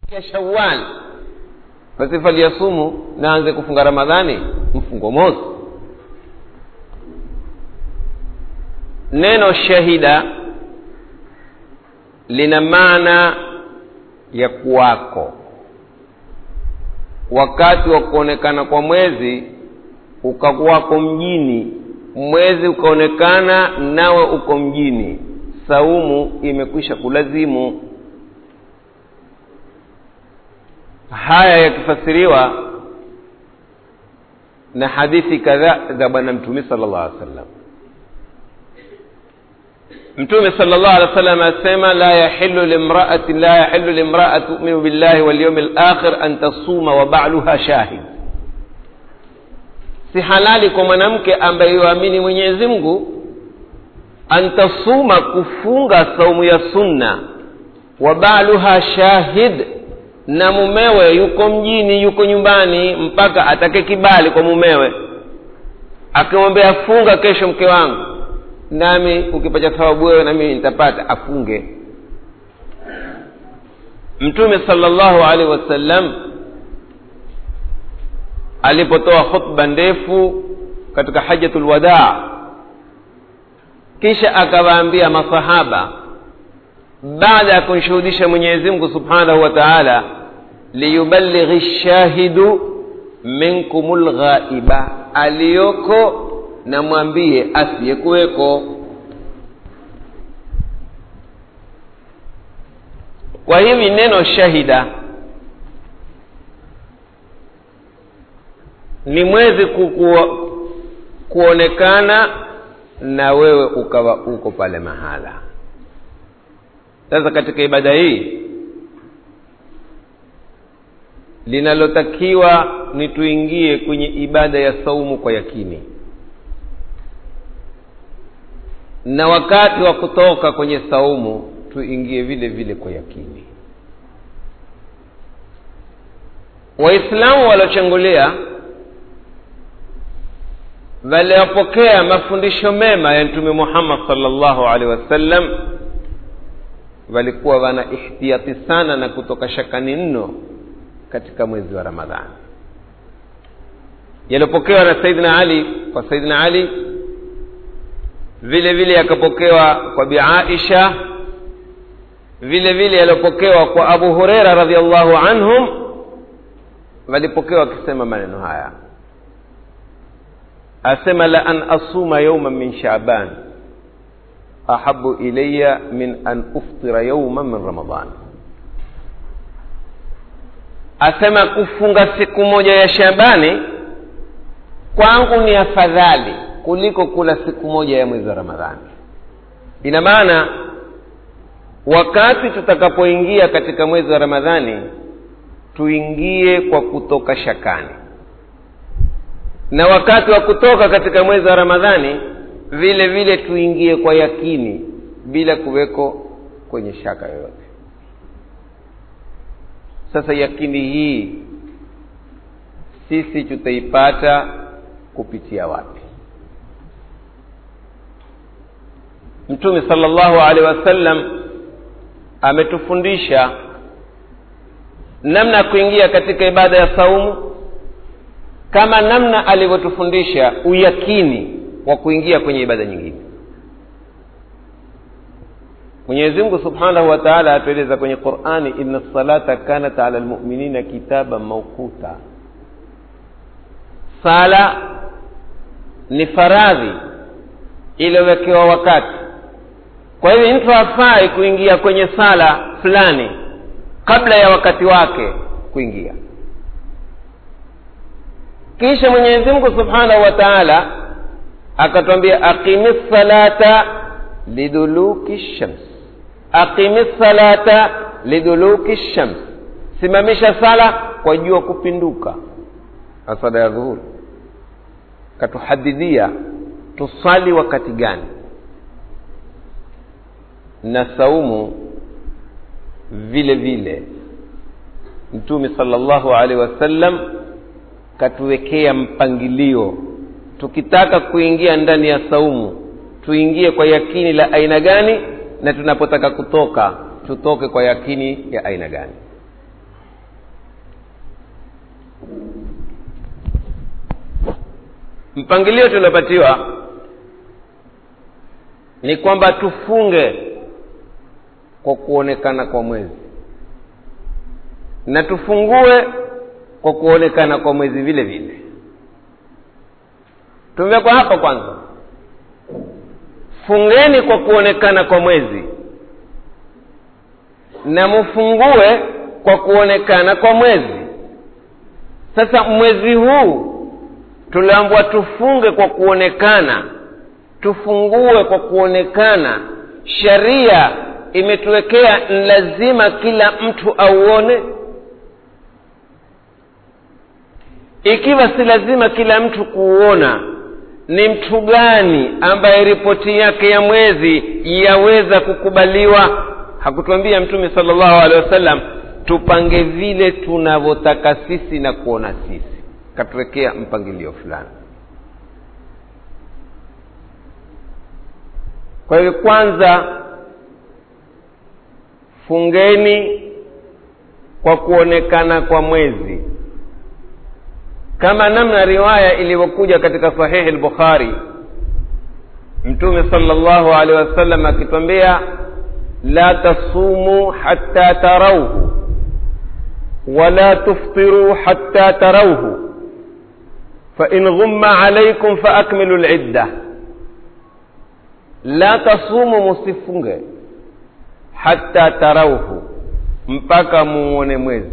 ya shawal basi falyasumu naanze kufunga ramadhani mfungo mosi neno shahida lina maana ya kuwako wakati wa kuonekana kwa mwezi ukakuwako mjini mwezi ukaonekana nawe uko mjini saumu imekwisha kulazimu haya yakifasiriwa na hadithi kadhaa za bwana mtume sala llah alih wasallam mtume sala llah alih wasallam asema la yahilu limraatin la yahilu limraa tuminu billahi walyaumi lakhir an tasuma wa baluha shahid si halali kwa mwanamke ambaye yuamini mwenyezi mungu antasuma kufunga saumu ya sunna wa baluha shahid na mumewe yuko mjini yuko nyumbani mpaka atake kibali kwa mumewe akimwambia funga kesho mke wangu nami ukipata thawabu wewe na mimi nitapata afunge mtume salllahu alaihi wasallam alipotoa khutba ndefu katika hajatul wadaa kisha akawaambia masahaba baada ya kumshuhudisha mwenyezi mungu subhanahu wa taala liyuballighi lshahidu minkum lghaiba aliyoko na mwambie asiyekuweko kwa hivi neno shahida ni mwezi kuku, kuonekana na wewe ukawa uko pale mahala sasa katika ibada hii linalotakiwa ni tuingie kwenye ibada ya saumu kwa yakini na wakati wa kutoka kwenye saumu tuingie vile vile kwa yakini waislamu waliochangulia waliopokea mafundisho mema ya mtume muhammad salllahu alaihi wasallam walikuwa wana ihtiyati sana na kutoka shakani nno katika mwezi wa ramadhani yaliyopokewa na saidina ali kwa saidina ali vile vile yakapokewa kwa bi aisha vile vile yaliyopokewa kwa abu hureira radiallahu anhum walipokewa wakisema maneno haya asema la an asuma yauman min shaban ahabu ilaya min an uftira yauman min ramadan asema kufunga siku moja ya shabani kwangu ni afadhali kuliko kula siku moja ya mwezi wa ramadhani ina maana wakati tutakapoingia katika mwezi wa ramadhani tuingie kwa kutoka shakani na wakati wa kutoka katika mwezi wa ramadhani vile vile tuingie kwa yakini bila kuweko kwenye shaka yoyote sasa yakini hii sisi tutaipata kupitia wapi mtume salllahu alehi wasallam ametufundisha namna ya kuingia katika ibada ya saumu kama namna alivyotufundisha uyakini wa kuingia kwenye ibada nyingine mwenyezi mungu subhanahu wa taala atueleza kwenye qurani ina salata kanat ala lmuminina kitaban mauquta sala ni faradhi iliyowekewa wakati kwa hivyo mtu hafai kuingia kwenye sala fulani kabla ya wakati wake kuingia kisha mwenyezi mungu subhanahu wa taala akatwambia aqimi salata liduluki shams aqimi salata liduluki shams simamisha sala kwa jua kupinduka asada ya dhuhuri katuhadidia tusali wakati gani na saumu vile vile mtume salllahu alaihi wasallam katuwekea mpangilio tukitaka kuingia ndani ya saumu tuingie kwa yakini la aina gani na tunapotaka kutoka tutoke kwa yakini ya aina gani mpangilio tuliopatiwa ni kwamba tufunge kwa kuonekana kwa mwezi na tufungue kwa kuonekana kwa mwezi vile vile tumewekwa hapa kwanza fungeni kwa kuonekana kwa mwezi na mfungue kwa kuonekana kwa mwezi sasa mwezi huu tuliambwa tufunge kwa kuonekana tufungue kwa kuonekana sharia imetuwekea lazima kila mtu auone ikiwa si lazima kila mtu kuuona ni mtu gani ambaye ripoti yake ya mwezi yaweza kukubaliwa hakutuambia mtume sala llahu alehi wasallam tupange vile tunavyotaka sisi na kuona sisi katuwekea mpangilio fulani kwa hivyo kwanza fungeni kwa kuonekana kwa mwezi kama namna riwaya ilivyokuja katika sahihi lbukhari mtume sala llahu alehi wasallam akitwambia la tasumu hatta tarauhu wala tuftiruu hatta tarauhu fain ghumma alaikum faakmilu lidda la tasumu musifunge hatta tarauhu mpaka muone mwezi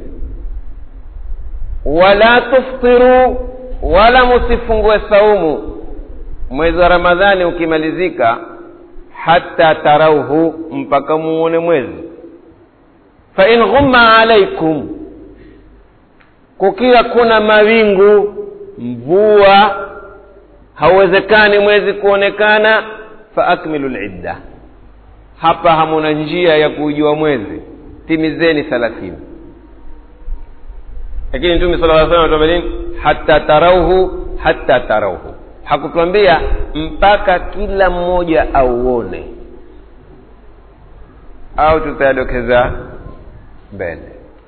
wala tuftiru wala musifungue saumu mwezi wa ramadhani ukimalizika hata tarauhu mpaka muone mwezi fain ghumma alaikum kukiwa kuna mawingu mvua hauwezekani mwezi kuonekana faakmilu lidda hapa hamuna njia ya kuujua mwezi timizeni thalathini lakini mtume sala aa salam atuambia nini hata tarauhu hata tarauhu hakutuambia mpaka kila mmoja auone au tutayadokeza mbele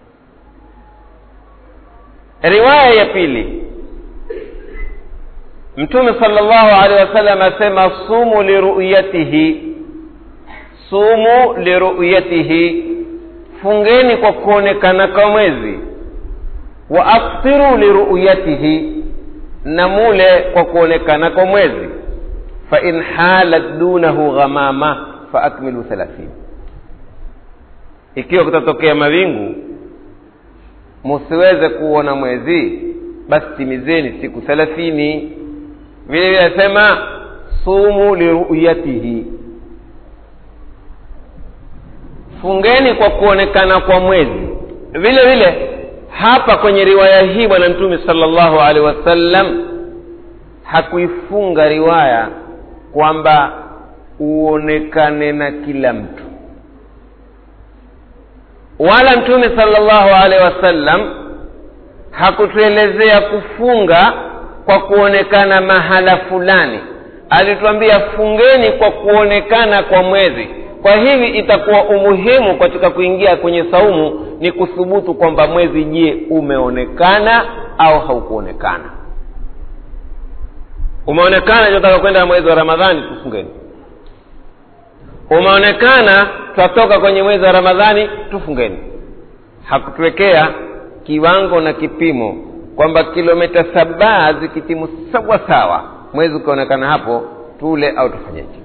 riwaya ya pili mtume sala llahu alehi wasallam asema sumu liruyatihi sumu liruyatihi fungeni kwa kuonekana kwa mwezi wa aftiru liruyatihi na mule kwa kuonekana kwa mwezi fain halat dunahu ghamama faakmilu thalathini ikiwa kutatokea mawingu musiweze kuona mwezi basi timizeni siku thelathini vile vile asema sumu liruyatihi fungeni kwa kuonekana kwa mwezi vile vile hapa kwenye riwaya hii bwana mtume sala llahu alehi wasallam hakuifunga riwaya kwamba uonekane na kila mtu wala mtume sala llahu alehi wasallam hakutuelezea kufunga kwa kuonekana mahala fulani alituambia fungeni kwa kuonekana kwa mwezi kwa hivi itakuwa umuhimu katika kuingia kwenye saumu ni kuthubutu kwamba mwezi je umeonekana au haukuonekana umeonekana tunataka kwenda mwezi wa ramadhani tufungeni umeonekana twatoka kwenye mwezi wa ramadhani tufungeni hakutuwekea kiwango na kipimo kwamba kilomita saba zikitimu sawa sawa mwezi ukionekana hapo tule au tufanyeje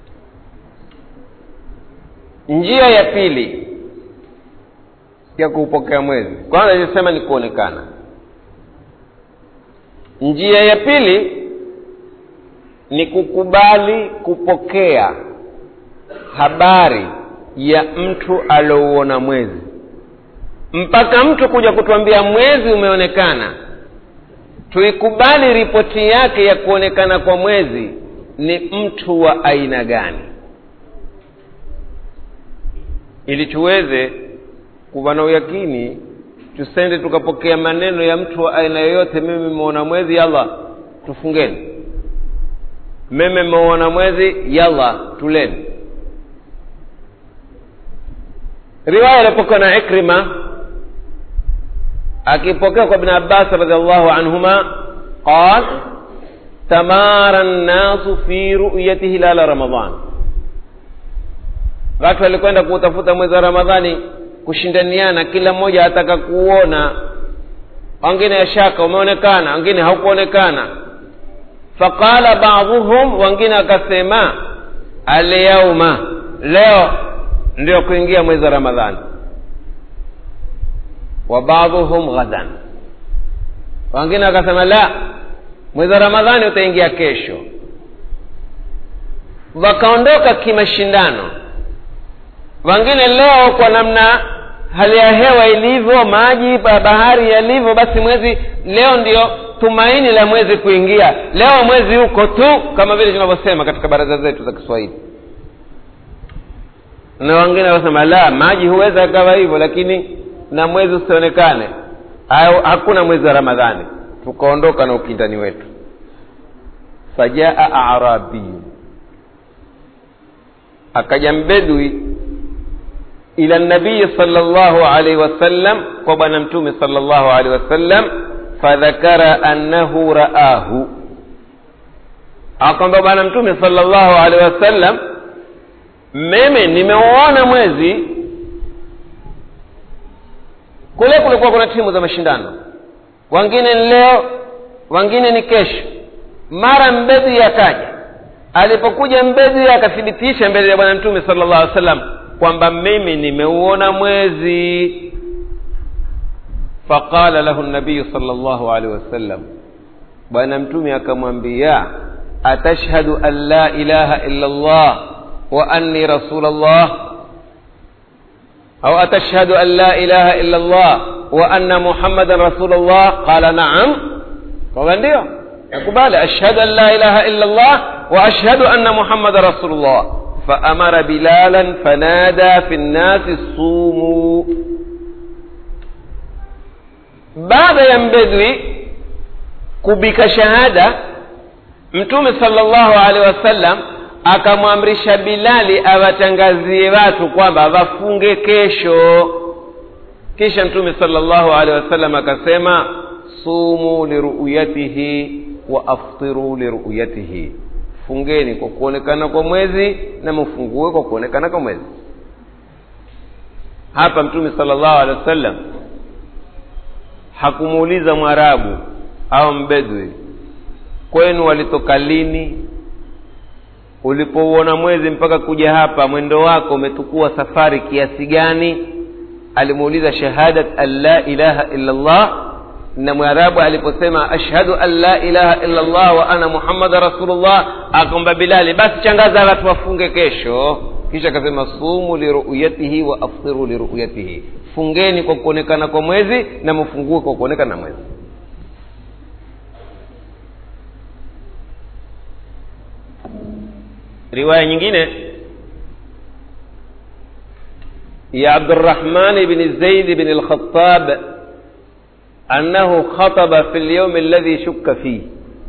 njia ya pili ya kuupokea mwezi kwanza ilisema ni kuonekana njia ya pili ni kukubali kupokea habari ya mtu aliouona mwezi mpaka mtu kuja kutuambia mwezi umeonekana tuikubali ripoti yake ya kuonekana kwa mwezi ni mtu wa aina gani ili tuweze kuwa na uyakini tusende tukapokea maneno ya mtu wa aina yoyote mimi meona mwezi yalla tufungeni mimi meona mwezi yalla tuleni riwaya ilipokuwa na ikrima akipokea kwa ibn abbas radiallahu anhuma qal tamara nnasu fi ruyati hilala ramadan watu walikwenda kuutafuta mwezi wa ramadhani kushindaniana kila mmoja ataka kuona wengine yashaka umeonekana wengine haukuonekana faqala baadhuhum wengine akasema alyauma leo ndio kuingia mwezi wa ramadhani wa baadhuhum ghadan wengine wakasema la mwezi wa ramadhani utaingia kesho wakaondoka kimashindano wengine leo kwa namna hali ya hewa ilivyo maji pa bahari yalivyo basi mwezi leo ndio tumaini la mwezi kuingia leo mwezi huko tu kama vile tunavyosema katika baraza zetu za kiswahili na wengine wasema la maji huweza akawa hivyo lakini na mwezi usionekane au hakuna mwezi wa ramadhani tukaondoka na ukindani wetu fajaa arabiyu akaja mbedwi ila nabii sala llahu alaihi wasallam kwa bwana mtume sala llahu alaihi wasallam fadhakara annahu raahu akwamba bwana mtume sala llahu alaihi wasallam mimi nimeuona mwezi kule kulikuwa kuna timu za mashindano wengine ni leo wengine ni kesho mara mbedhi akaja alipokuja mbedhi akathibitisha mbele ya bwana mtume sala llahu alih wasallam kwamba mimi nimeuona mwezi faqala lahu nabiyu sala llahu alaihi wasallam bwana mtume akamwambia atashhadu an la ilaha illa llah wa anni rasul llah au atashhadu an la ilaha illa llah wa anna muhammadan rasul llah qala naam kwamba ndio nakubali ashhadu an la ilaha illa llah wa ashhadu anna muhammadan rasul llah فأمر بلالا فنادى في الناس صوموا baada ya mbedwi kubika shahada mtume sala llahu alehi wasallam akamwamrisha bilali awatangazie watu kwamba wafunge kesho kisha mtume sala llahu alehi wasallam akasema sumu liruyatihi wa aftiru liruyatihi fungeni kwa kuonekana kwa mwezi na mfungue kwa kuonekana kwa mwezi hapa mtume sala llahu alehi wasallam hakumuuliza mwarabu au mbedwi kwenu walitoka lini ulipouona mwezi mpaka kuja hapa mwendo wako umetukua safari kiasi gani alimuuliza shahadat an la ilaha illa llah na mwarabu aliposema ashhadu an la ilaha illa llah wa ana muhammada rasulullah akomba bilali basi changaza watu wafunge kesho kisha akasema sumu liruyatihi wa aftiru liruyatihi fungeni kwa kuonekana kwa mwezi na mfungue kwa kuonekana na mwezi riwaya nyingine ya abdurrahman bni zaid bni lkhatab annahu khataba fi lyaumi alladhi shukka fih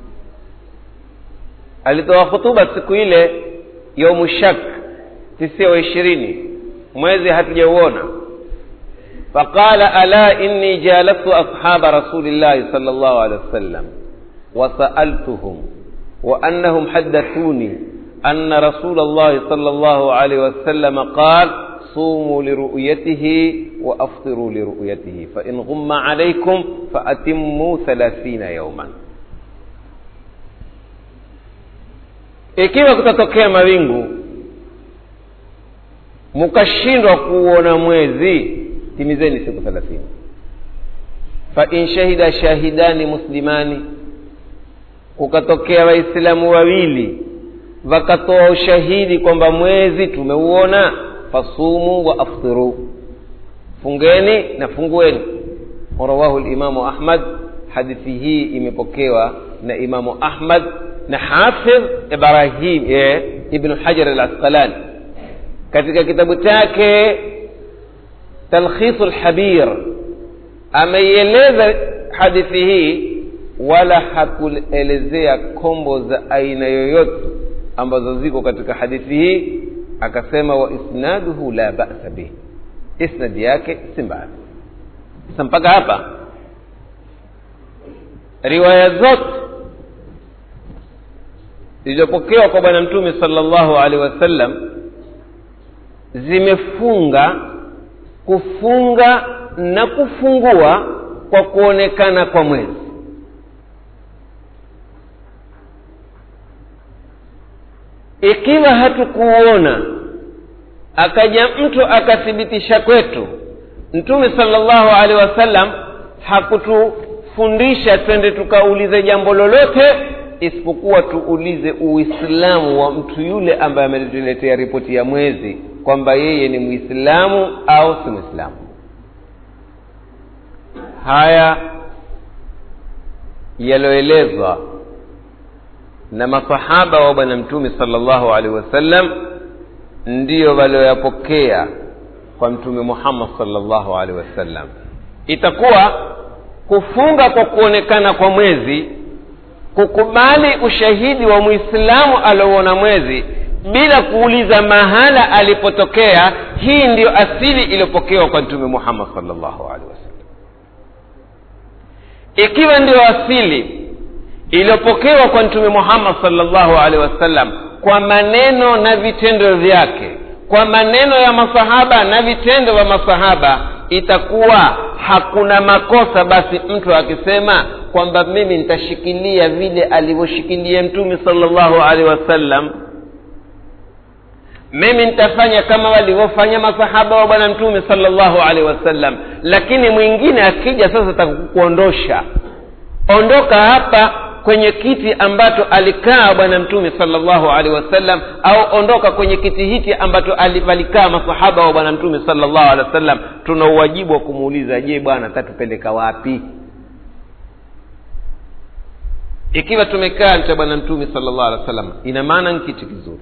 alitoa khutuba siku ile yaumu shak tisia wa ishirini mwezi hatujauona faqala ala inni jalastu ashaba rasulillahi sala llahu alehi wasallam وسألتهم وأنهم حدثوني أن رسول الله صلى الله عليه وسلم قال صوموا لرؤيته وأفطروا لرؤيته فإن غم عليكم فأتموا ثلاثين يوما ikiwa kutatokea mawingu mkashindwa kuona mwezi timizeni siku thelathini fain shahida shahidani muslimani kukatokea waislamu wawili wakatoa ushahidi kwamba mwezi tumeuona fasumu wa aftiru fungeni na fungueni rawahu limamu ahmad hadithi hii imepokewa na imamu ahmad na hafidh ibrahim eh, ibnu hajar al asqalani katika kitabu chake talkhisu lhabir ameieleza hadithi hii wala hakuelezea kombo za aina yoyote ambazo ziko katika hadithi hii akasema wa isnaduhu la basa bih isnadi yake si mbaya sasa mpaka hapa riwaya zote zilizopokewa kwa bwana mtume salllahu alehi wasallam zimefunga kufunga na kufungua kwa kuonekana kwa mwezi ikiwa hatukuona akaja mtu akathibitisha kwetu mtume salllahu alehi wasallam hakutufundisha twende tukaulize jambo lolote isipokuwa tuulize uislamu wa mtu yule ambaye ametuletea ripoti ya mwezi kwamba yeye ni mwislamu au si mwislamu haya yaliyoelezwa na masahaba wa bwana mtume salllahu alaihi wasallam ndiyo walioyapokea kwa mtume muhammad salllahu alaihi wasallam itakuwa kufunga kwa kuonekana kwa mwezi kukubali ushahidi wa mwislamu aliouona mwezi bila kuuliza mahala alipotokea hii ndiyo asili iliyopokewa kwa mtume muhammad salllahu alehi wasallam ikiwa ndiyo asili iliyopokewa kwa mtume muhammad salllahu alehi wasallam kwa maneno na vitendo vyake kwa maneno ya masahaba na vitendo vya masahaba itakuwa hakuna makosa basi mtu akisema kwamba mimi nitashikilia vile alivyoshikilia mtume salllahu alehi wasallam mimi nitafanya kama walivyofanya masahaba wa bwana mtume salllahu alehi wasallam lakini mwingine akija sasa takukuondosha ondoka hapa kwenye kiti ambacho alikaa bwana mtume salllahu alehi wasallam au ondoka kwenye kiti hiki ambacho walikaa masahaba wa bwana mtume salllahu alehi wasallam tuna uwajibu wa kumuuliza je bwana tatupeleka wapi ikiwa tumekaa cha bwana mtume salllahu alehi wasallam ina maana ni kiti kizuri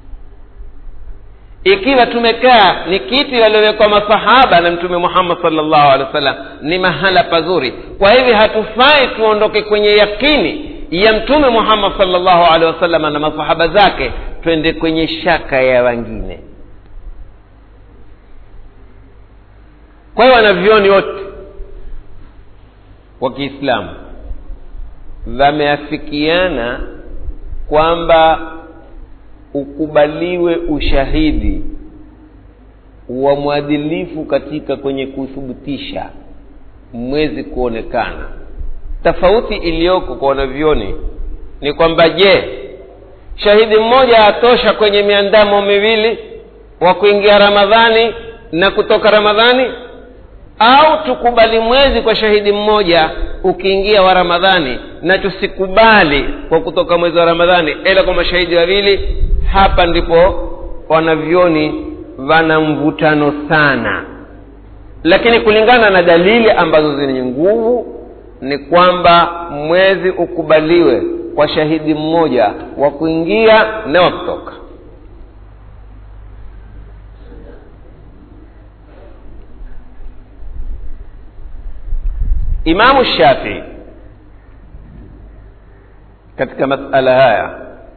ikiwa tumekaa ni kiti waliowekwa masahaba na mtume muhammad salllahu alehi wasallam ni mahala pazuri kwa hivi hatufai tuondoke kwenye yakini ya mtume muhammad salllahu alehi wasallam na masahaba zake twende kwenye shaka ya wengine kwa hiyo wanavyoni wote wa kiislamu wameafikiana kwamba ukubaliwe ushahidi wa mwadilifu katika kwenye kuthibitisha mwezi kuonekana tofauti iliyoko kwa wanavyoni ni kwamba je shahidi mmoja atosha kwenye miandamo miwili wa kuingia ramadhani na kutoka ramadhani au tukubali mwezi kwa shahidi mmoja ukiingia wa ramadhani na tusikubali kwa kutoka mwezi wa ramadhani ila kwa mashahidi wawili hapa ndipo wanavyoni wana mvutano sana lakini kulingana na dalili ambazo zenye nguvu ni kwamba mwezi ukubaliwe kwa shahidi mmoja wa kuingia na wa kutoka imamu shafii katika masala haya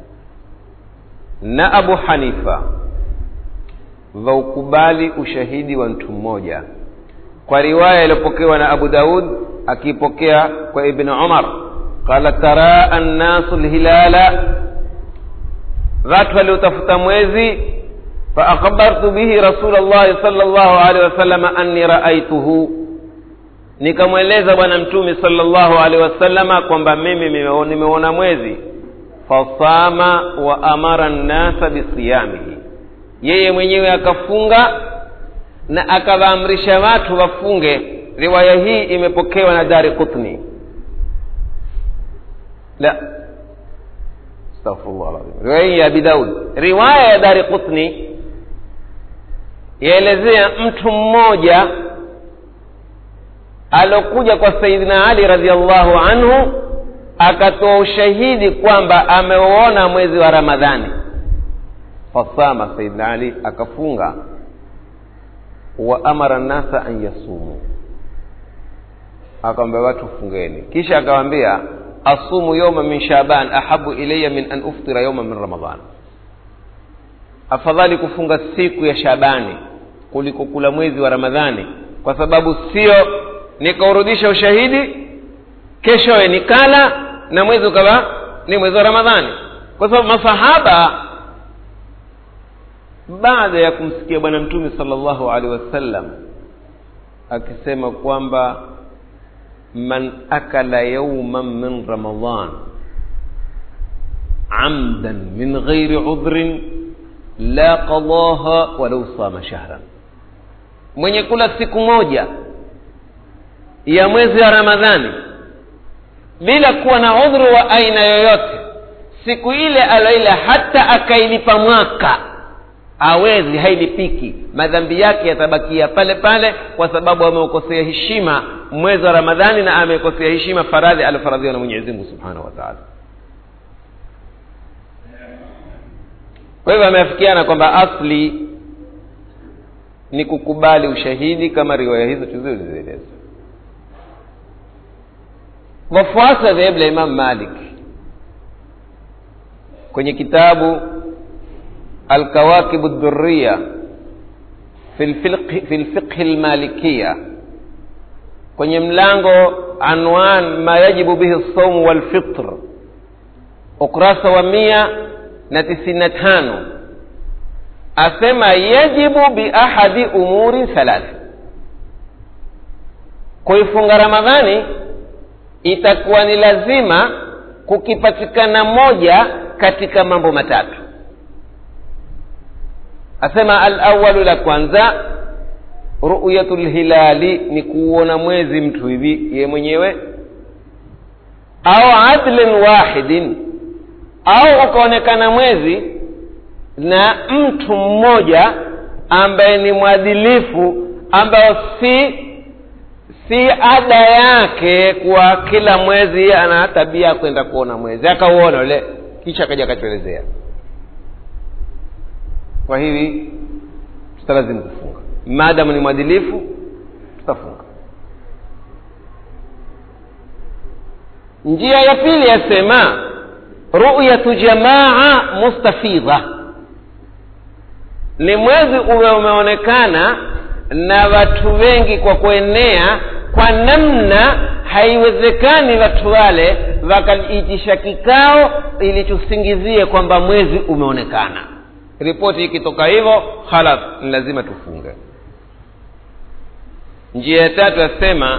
na abu hanifa vaukubali ushahidi wa mtu mmoja kwa riwaya iliyopokewa na abu daud akiipokea kwa ibni umar qala taraa annasu lhilala watu waliotafuta mwezi faakbartu bihi rasul llahi sal llahu alehi wasalama anni raaituhu nikamweleza bwana mtume salllahu alehi wasalama kwamba mimi nimeona mwezi fasama wa amara nnasa bisiyamihi yeye mwenyewe akafunga na akawaamrisha watu wafunge riwaya hii imepokewa na dari qutni la astaghfirullah alazim riwaya hii ya abi daud riwaya ya dari qutni yaelezea mtu mmoja alokuja kwa saidina ali radiallahu anhu akatoa ushahidi kwamba ameuona mwezi wa ramadhani fasama saidina ali akafunga wa amara nnasa an yasumu akawambia watu fungeni kisha akawambia asumu yauma min shaban ahabu ilaya min an uftira yauma min ramadan afadhali kufunga siku ya shabani kuliko kula mwezi wa ramadhani kwa sababu sio nikaurudisha ushahidi keshowe nikala na mwezi ukawa ni mwezi wa ramadhani kwa sababu masahaba baada ya kumsikia bwana mtume salllahu alehi wasallam akisema kwamba man akala yauman min ramadan amdan min ghairi udhrin la qadaha walau sama shahran mwenye kula siku moja ya mwezi wa ramadhani bila kuwa na udhuru wa aina yoyote siku ile aloila hata akailipa mwaka awezi hailipiki madhambi yake yatabakia pale pale kwa sababu ameukosea heshima mwezi wa ramadhani na amekosea heshima faradhi aliofaradhiwa na mwenyezi mungu subhanahu wa taala kwa hivyo ameafikiana kwamba asli ni kukubali ushahidi kama riwaya hizo tulizozieleza wafuasi wa dhehebu la imam malik kwenye kitabu alkawakibu dhuriya fi lfiqhi lmalikiya kwenye mlango anwan ma yajibu bihi lsaumu walfitr ukurasa wa mia na tisini na tano asema yajibu biahadi umuri thalathi kuifunga ramadhani itakuwa ni lazima kukipatikana moja katika mambo matatu asema alawalu la kwanza ruyatu lhilali ni kuuona mwezi mtu hivi ye mwenyewe au adlin wahidin au ukaonekana mwezi na mtu mmoja ambaye ni mwadilifu ambayo si si ada yake kwa kila mwezi ana tabia ya kwenda kuona mwezi akauona ule kisha akaja akatuelezea kwa hivi tutalazimu kufunga maadamu ni mwadilifu tutafunga njia ya pili yasema ruyatu jamaa mustafidha ni mwezi uwe umeonekana na watu wengi kwa kuenea kwa namna haiwezekani watu wale wakaitisha kikao ili tusingizie kwamba mwezi umeonekana ripoti ikitoka hivyo halas ni lazima tufunge njia ya tatu yasema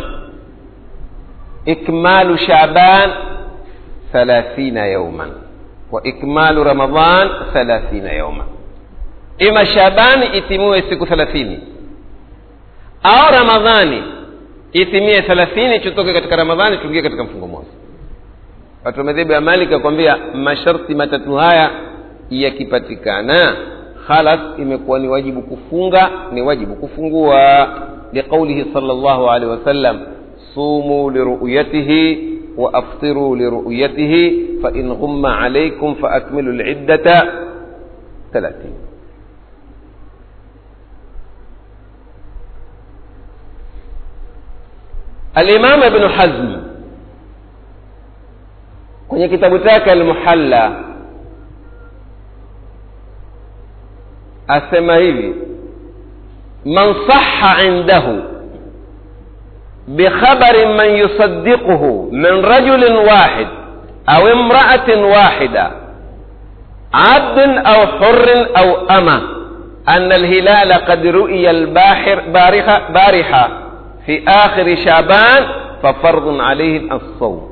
ikmalu shaban thalathina yauman wa ikmalu ramadan thalathina yauman ima shabani itimiwe siku thelathini au ramadhani itimie thelathini tutoke katika ramadhani tuingie katika mfungo moja watu wa madhehebu ya malik akwambia masharti matatu haya yakipatikana khalas imekuwa ni wajibu kufunga ni wajibu kufungua liqaulihi sal llahu alehi wasallam sumu liruyatihi waaftiru liruyatihi fain ghumma alaikum faakmilu liddata thalathini الإمام ابن حزم kwenye kitabu chake almuhalla asema hivi man saha indahu bikhabarin man yusaddiquhu min rajulin wahid au imraatin wahida abdin au hurin au ama أن الهلال قد رؤي الباحر بارحة, بارحة في آخر شعبان ففرض عليه الصوم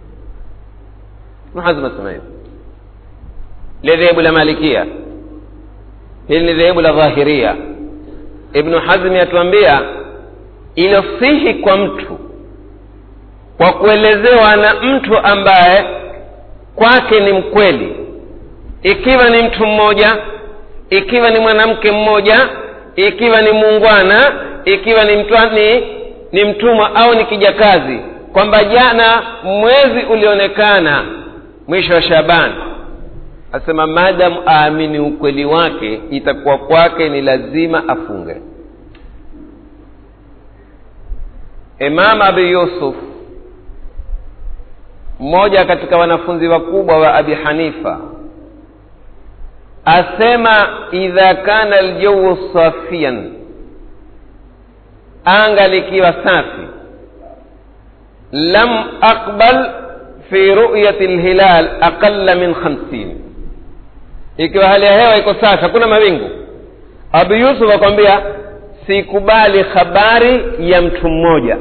محزم السماء لذهب المالكية hili ni dhehebu la dhahiria ibnu hazmi atuambia ilosihi kwa mtu kwa kuelezewa na mtu ambaye kwake ni mkweli ikiwa ni mtu mmoja ikiwa ni mwanamke mmoja ikiwa ni muungwana ikiwa ni, mtwa, ni, ni mtumwa au ni kijakazi kwamba jana mwezi ulionekana mwisho wa shabani asema maadamu aamini ukweli wake itakuwa kwake ni lazima afunge imam abi yusuf mmoja katika wanafunzi wakubwa wa abi hanifa asema idha kana aljawu safian anga likiwa safi lam aqbal fi ruyati lhilal aqalla min khamsin ikiwa hali ya hewa iko safi hakuna mawingu abu yusuf akwambia sikubali habari ya mtu mmoja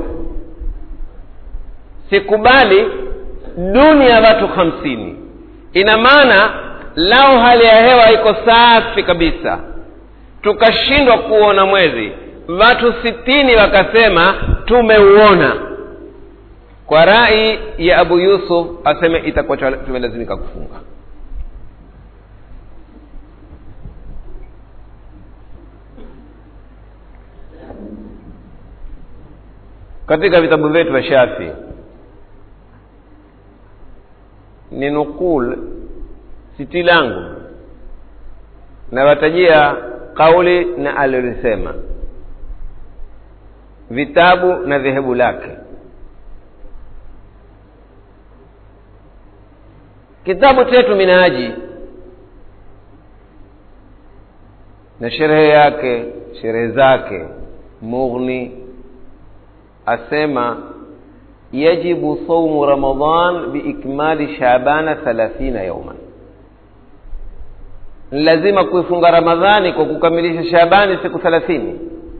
sikubali duni ya watu hamsini ina maana lao hali ya hewa iko safi kabisa tukashindwa kuona mwezi watu sitini wakasema tumeuona kwa rai ya abu yusuf aseme itakuwa tumelazimika kufunga katika vitabu vyetu vya shafi ni nukul siti langu nawatajia kauli na alilisema vitabu na dhehebu lake kitabu chetu minaji na sherehe yake sherehe zake mughni asema yajibu saumu ramadan biikmali shabana thalathina yauman lazima kuifunga ramadhani kwa kukamilisha shabani siku thelathini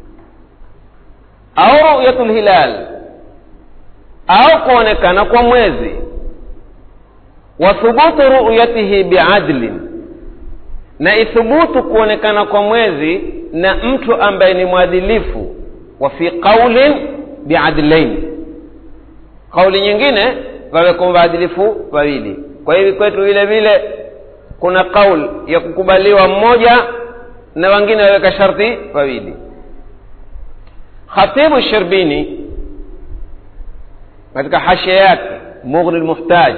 au ru'yatu lhilal au kuonekana kwa mwezi wa thubutu ru'yatihi biadlin na ithubutu kuonekana kwa mwezi na mtu ambaye ni mwadilifu wa fi qaulin biadlain kauli nyingine wawekwa waadilifu wawili kwa hivi kwetu vile vile kuna kaul ya kukubaliwa mmoja na wengine waweka sharti wawili khatibu shirbini katika hashia yake mughni lmuhtaj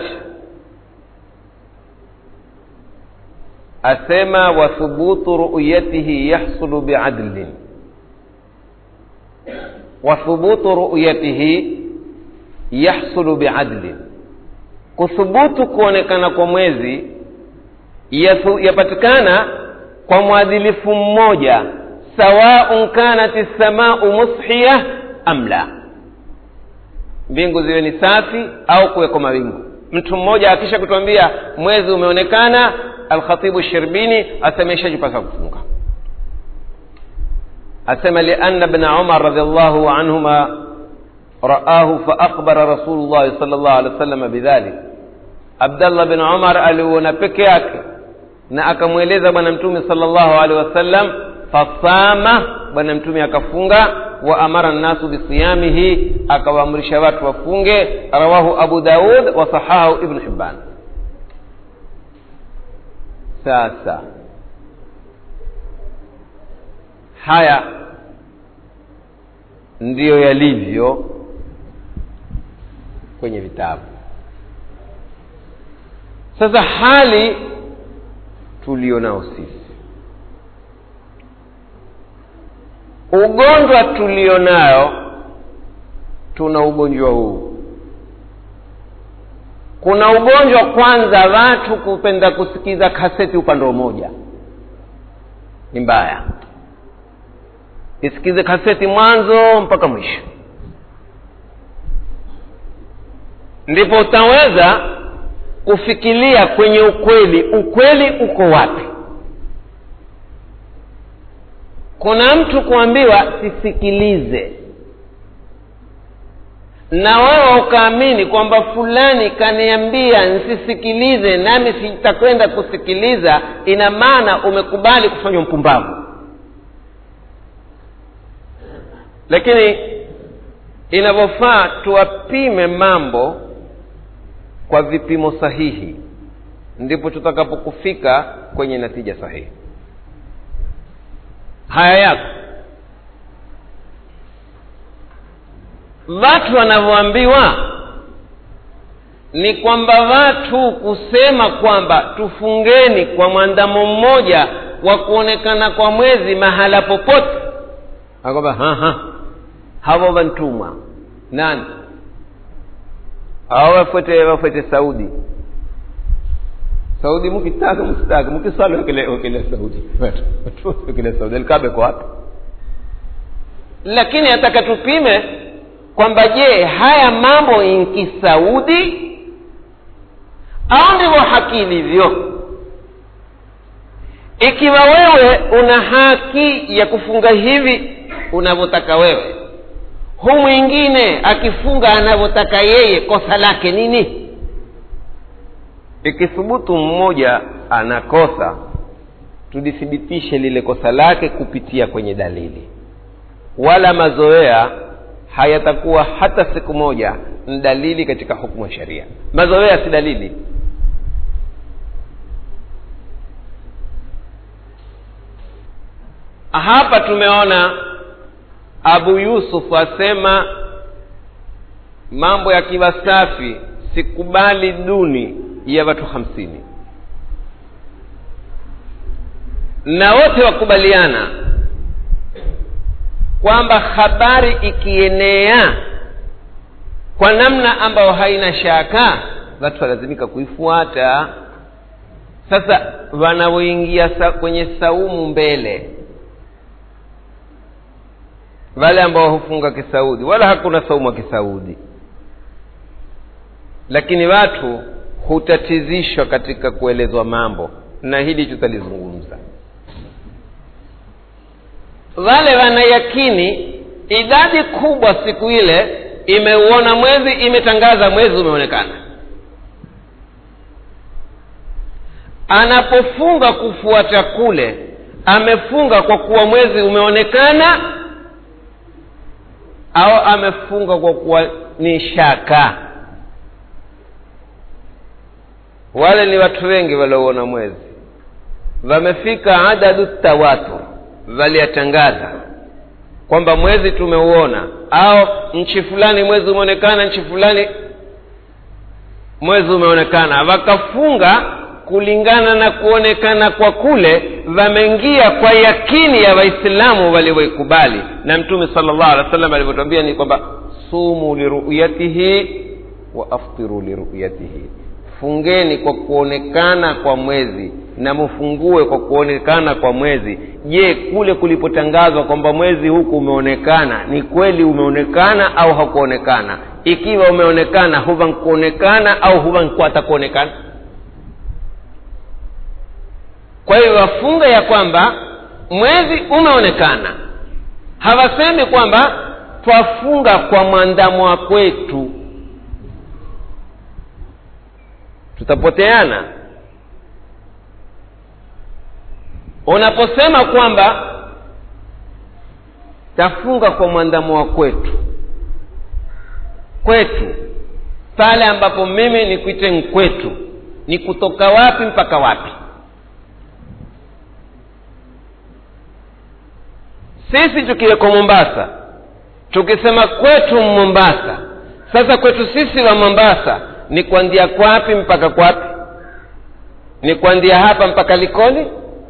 asema wa thubutu ru'yatihi yahsulu biadlin wa thubutu ru'yatihi yahsulu biadlin kuthubutu kuonekana kwa mwezi yapatikana kwa mwadilifu mmoja sawaun kanat lsamau mushiya am la mbingu ziwe ni safi au kuweko mawingu mtu mmoja akisha kutuambia mwezi umeonekana alkhatibu shirbini asema ishajipasa kufunga asema lianna bna umar radiallahu anhuma raahu faakbara rasulullahi sal llahu alehi wa sallam bidhalik abdallah bin umar aliuona peke yake na akamweleza bwana mtume salllahu alehi wasallam fasama bwana mtume akafunga wa amara nnasu bisiyamihi akawaamrisha watu wafunge rawahu abu daud wa sahahu ibnu hibban sasa haya ndiyo yalivyo kwenye vitabu sasa hali tulionao sisi ugonjwa tulionayo tuna ugonjwa huu kuna ugonjwa kwanza watu kupenda kusikiza kaseti upande mmoja ni mbaya isikize kaseti mwanzo mpaka mwisho ndipo utaweza kufikiria kwenye ukweli ukweli uko wapi kuna mtu kuambiwa sisikilize na wewe ukaamini kwamba fulani kaniambia nsisikilize nami sitakwenda kusikiliza ina maana umekubali kufanywa mpumbavu lakini inavyofaa tuwapime mambo kwa vipimo sahihi ndipo tutakapokufika kwenye natija sahihi haya yako watu wanavyoambiwa ni kwamba watu kusema kwamba tufungeni kwa mwandamo mmoja wa kuonekana kwa mwezi mahala popote akwamba hawa wantumwa nani awa wafuete wafuete saudi saudi mukitaka msitaka mukiswali wakile saudi wakile saudi alikabe kwa wapi lakini ataka tupime kwamba je haya mambo inkisaudi au ndivyo haki ilivyo ikiwa wewe una haki ya kufunga hivi unavyotaka wewe hu mwingine akifunga anavyotaka yeye kosa lake nini ikithubutu mmoja anakosa tulithibitishe lile kosa lake kupitia kwenye dalili wala mazoea hayatakuwa hata siku moja ni dalili katika hukumu ya sheria mazoea si dalili hapa tumeona abu yusuf asema mambo yakiwa safi sikubali duni ya watu hamsini na wote wakubaliana kwamba habari ikienea kwa namna ambayo haina shaka watu walazimika kuifuata sasa wanaoingia sa, kwenye saumu mbele wale ambao hufunga kisaudi wala hakuna saumu ya kisaudi lakini watu hutatizishwa katika kuelezwa mambo na hili tutalizungumza wale wanayakini idadi kubwa siku ile imeuona mwezi imetangaza mwezi umeonekana anapofunga kufuata kule amefunga kwa kuwa mwezi umeonekana au amefunga kwa kuwa ni shaka wale ni watu wengi waliouona mwezi wamefika adadu tawatur waliyatangaza kwamba mwezi tumeuona au nchi fulani mwezi umeonekana nchi fulani mwezi umeonekana wakafunga kulingana na kuonekana kwa kule wameingia kwa yakini ya waislamu walioikubali na mtume sala llahu alehi wa sallam alivyotwambia ni kwamba sumu liruyatihi wa aftiru liruyatihi fungeni kwa kuonekana kwa mwezi na mfungue kwa kuonekana kwa mwezi je kule kulipotangazwa kwamba mwezi huku umeonekana ni kweli umeonekana au hakuonekana ikiwa umeonekana huva nkuonekana au huva nkwata kuonekana kwa hiyo wafunga ya kwamba mwezi umeonekana hawasemi kwamba twafunga kwa mwandamo kwetu tutapoteana unaposema kwamba tafunga kwa mwandamo wa kwetu kwetu pale ambapo mimi nikuite nkwetu ni kutoka wapi mpaka wapi sisi tukiweko mombasa tukisema kwetu mombasa sasa kwetu sisi wa mombasa ni kuanzia kwapi mpaka kwapi ni kuanzia hapa mpaka likoni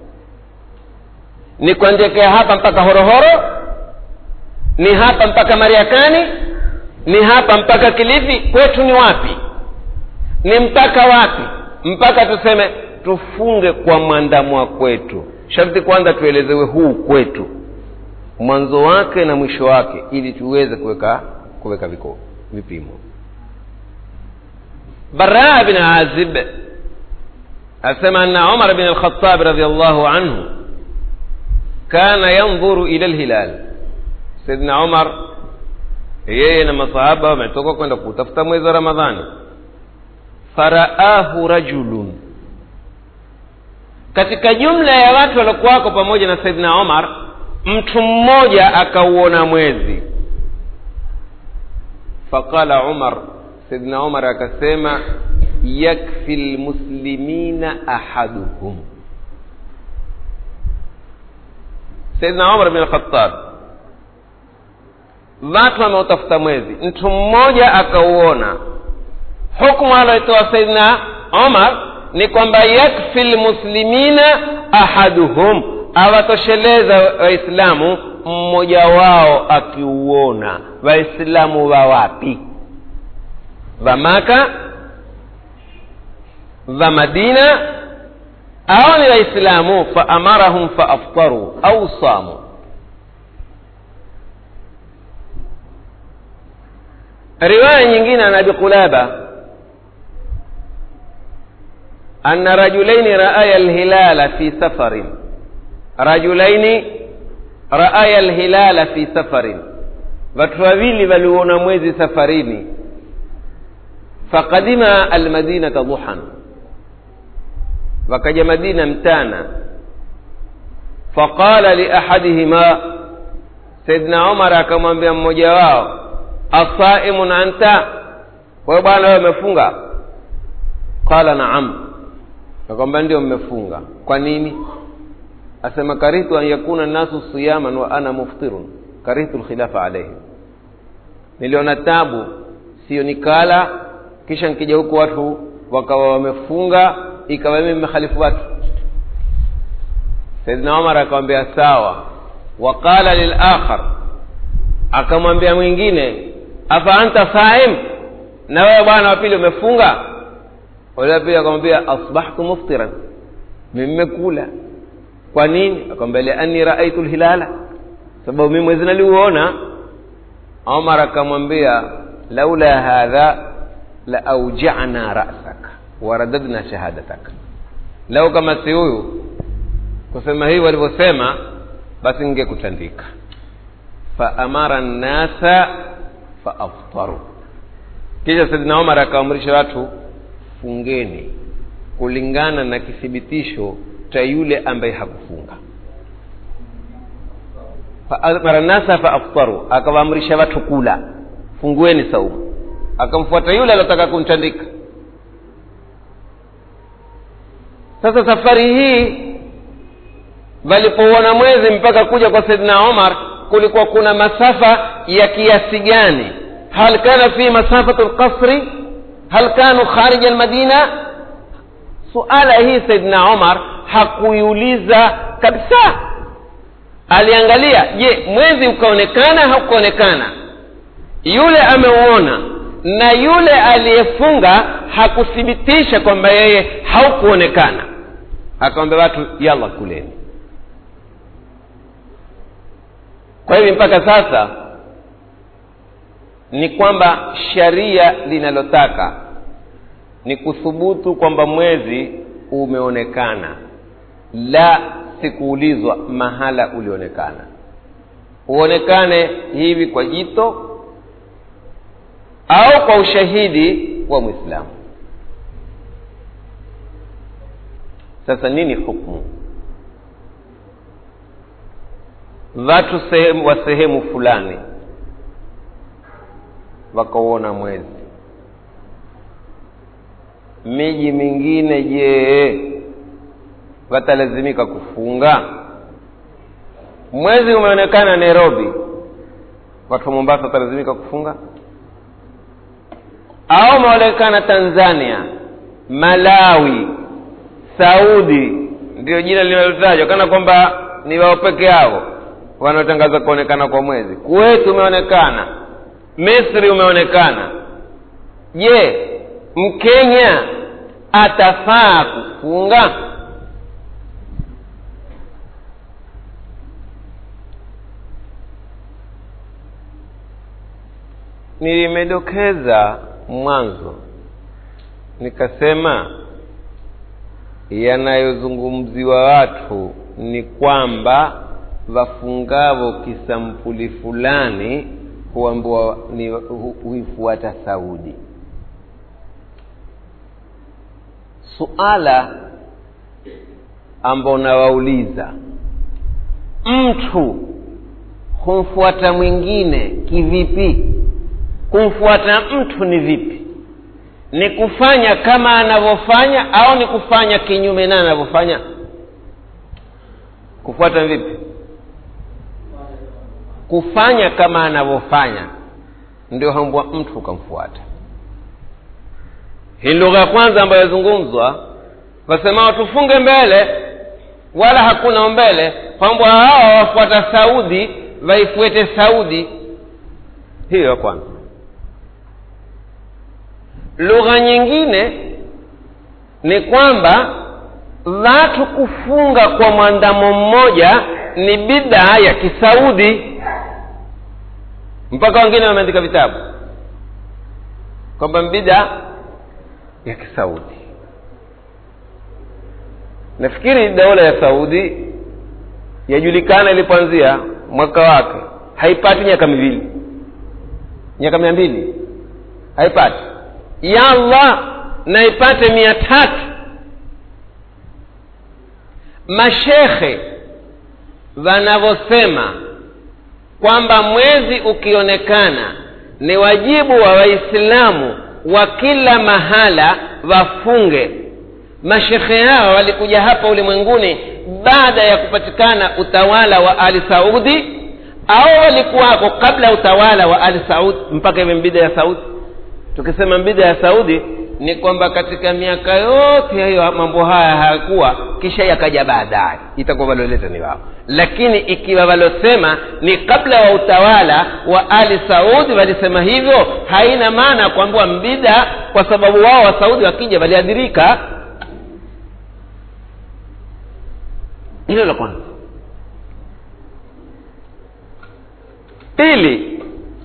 ni kuanzia hapa mpaka horohoro ni hapa mpaka mariakani ni hapa mpaka kilifi kwetu ni wapi ni mpaka wapi mpaka tuseme tufunge kwa mwandamo wa kwetu sharti kwanza tuelezewe huu kwetu mwanzo wake na mwisho wake ili tuweze kuweka kuweka viko vipimo baraa bin azib asema anna umar bin alkhatab radiallahu anhu kana yandhuru ila lhilal saidna umar yeye na masahaba wametoka kwenda kutafuta mwezi wa ramadhani faraahu rajulun katika jumla ya watu waliokuwako pamoja na saidna umar mtu mmoja akauona mwezi faqala umar saidna umar akasema yakfi lmuslimina ahaduhum saidna umar bin alkhatab watu wameutafuta mwezi mtu mmoja akauona hukmu aloitoa saidna umar ni kwamba yakfi lmuslimina ahaduhum awatosheleza waislamu mmoja wao akiuona waislamu wa wapi wa maka wa madina au ni waislamu faamarahum faaftaru au samu riwaya nyingine an abi qulaba anna rajulaini raaya lhilala fi safarin rajulaini raaya lhilala fi safarin watu wawili waliuona mwezi safarini faqadima almadinata duhan wakaja madina mtana faqala liahadihima saidna umar akamwambia mmoja wao asaimun anta wewe bwana wewe umefunga qala naam akwamba ndio mmefunga kwa nini asema karihtu an yakuna nnasu siyaman wa ana muftirun karihtu lkhilafa alaihim niliona tabu sio nikala kisha nikija huku watu wakawa wamefunga ikawa mimi mmekhalifu watu saidna umar akamwambia sawa waqala lilakhar akamwambia mwingine afa anta saim na wewe bwana wa pili umefunga ule wa pili akamwambia asbahtu muftiran mimekula kwa nini akamwambia lianni raaitu lhilala sababu mimi mwezi naliuona omar akamwambia laula hadha la aujana rasaka waradadna shahadataka lau kama si huyu kusema hii walivyosema basi ningekutandika faamara nnasa faaftaru kisha saidina omar akaamrisha watu fungeni kulingana na kithibitisho cha yule ambaye hakufunga faamara nnasa faaftaru akawaamrisha watu kula fungueni saumu akamfuata yule aliotaka kumtandika sasa safari hii walipouona mwezi mpaka kuja kwa saidina omar kulikuwa kuna masafa ya kiasi gani hal kana fi masafatu lqasri hal kanu kharija almadina suala hii saidina omar hakuiuliza kabisa aliangalia je mwezi ukaonekana haukuonekana yule ameuona na yule aliyefunga hakuthibitisha kwamba yeye haukuonekana akawambia watu yalla kuleni kwa hivi mpaka sasa ni kwamba sharia linalotaka ni kuthubutu kwamba mwezi umeonekana la sikuulizwa mahala ulionekana uonekane hivi kwa jito au kwa ushahidi wa mwislamu sasa nini hukmu watu sehemu wa sehemu fulani wakauona mwezi miji mingine je watalazimika kufunga mwezi umeonekana nairobi watu wa mombasa watalazimika kufunga au umeonekana tanzania malawi saudi ndio jina linalotajwa kana kwamba ni wao peke yao wanaotangaza kuonekana kwa mwezi kuweti umeonekana misri umeonekana je mkenya atafaa kufunga nilimedokeza mwanzo nikasema yanayozungumziwa watu ni kwamba wafungavo kisampuli fulani huambiwa ni hu- huifuata saudi suala ambao nawauliza mtu humfuata mwingine kivipi kumfuata mtu ni vipi ni kufanya kama anavyofanya au ni kufanya kinyume na anavyofanya kufuata vipi kufanya kama anavyofanya ndio hambwa mtu ukamfuata hii lugha ya kwanza ambayo yazungumzwa wasemao tufunge mbele wala hakuna mbele kwamba hao wafuata saudi waifuete saudi hiyo ya kwanza lugha nyingine ni kwamba watu kufunga kwa mwandamo mmoja ni bidaa ya kisaudi mpaka wengine wameandika vitabu kwamba bida ya kisaudi nafikiri dola ya saudi yajulikana ilipoanzia mwaka wake haipati miaka miwili miaka mia mbili haipati ya allah na ipate mia tatu mashekhe wanavyosema kwamba mwezi ukionekana ni wajibu wa waislamu wa kila mahala wafunge mashekhe hawa walikuja hapa ulimwenguni baada ya kupatikana utawala wa ali saudi au walikuwako kabla ya utawala wa ali saudi mpaka iwe mbida ya saudi tukisema mbida ya saudi ni kwamba katika miaka yote hayo mambo haya hayakuwa kisha yakaja baadaye itakuwa waloleta ni wao lakini ikiwa walosema ni kabla wa utawala wa ali saudi walisema hivyo haina maana ya kuambiwa mbida kwa sababu wao wa saudi wakija waliadhirika hilo la kwanza pili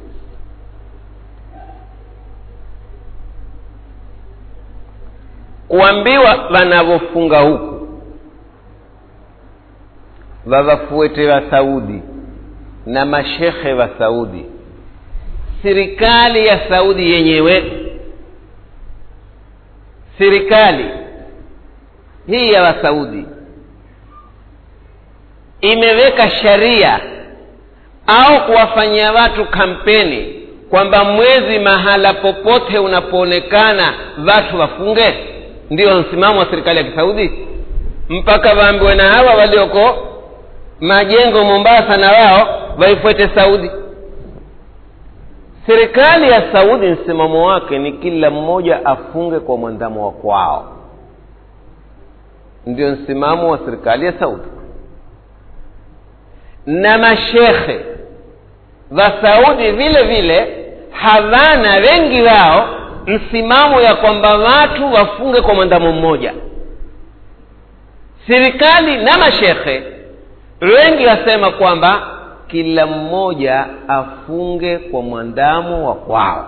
kuambiwa wanavyofunga huku wavafuete wa saudi na mashekhe wa saudi serikali ya saudi yenyewe serikali hii ya wasaudi imeweka sharia au kuwafanyia watu kampeni kwamba mwezi mahala popote unapoonekana watu wafunge ndio msimamo wa serikali ya kisaudi mpaka waambiwe na hawa walioko majengo mombasa na wao waifuate saudi serikali ya saudi msimamo wake ni kila mmoja afunge kwa mwandamo wa kwao ndio msimamo wa serikali ya saudi na mashekhe wa saudi vile vile hawana wengi wao msimamo ya kwamba watu wafunge kwa mwandamo mmoja serikali na mashekhe wengi wasema kwamba kila mmoja afunge kwa mwandamo wa kwao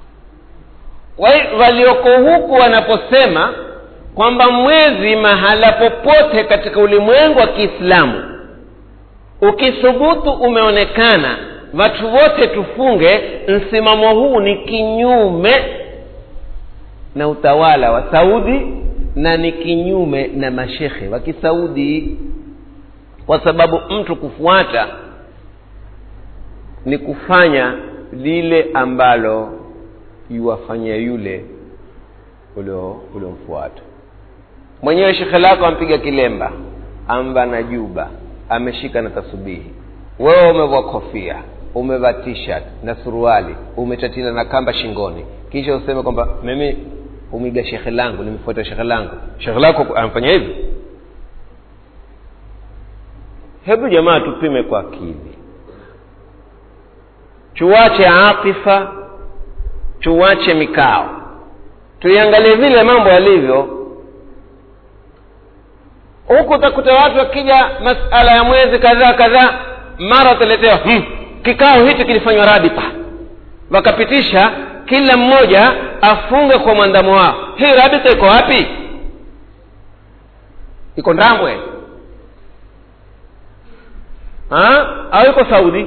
walioko huku wanaposema kwamba mwezi mahala popote katika ulimwengu wa kiislamu ukithubutu umeonekana watu wote tufunge msimamo huu ni kinyume na utawala wa saudi na ni kinyume na mashekhe wa kisaudi kwa sababu mtu kufuata ni kufanya lile ambalo yuwafanyia yule uliomfuata mwenyewe shekhe lako ampiga kilemba amba na juba ameshika na tasubihi wewe umevaa kofia umevaa t-shirt na suruali umetatila na kamba shingoni kisha useme kwamba mimi umiga shekhe langu nimefuata shekhe langu shekhe lako amfanya hivi hebu jamaa tupime kwa akili tuwache atifa tuwache mikao tuiangalie vile mambo yalivyo huku utakuta watu wakija masala ya mwezi kadhaa kadhaa mara wataletewa hmm, kikao hichi kilifanywa rabita wakapitisha kila mmoja afunge kwa mwandamo wao hii rabita iko wapi iko ndambwe ha? au iko saudi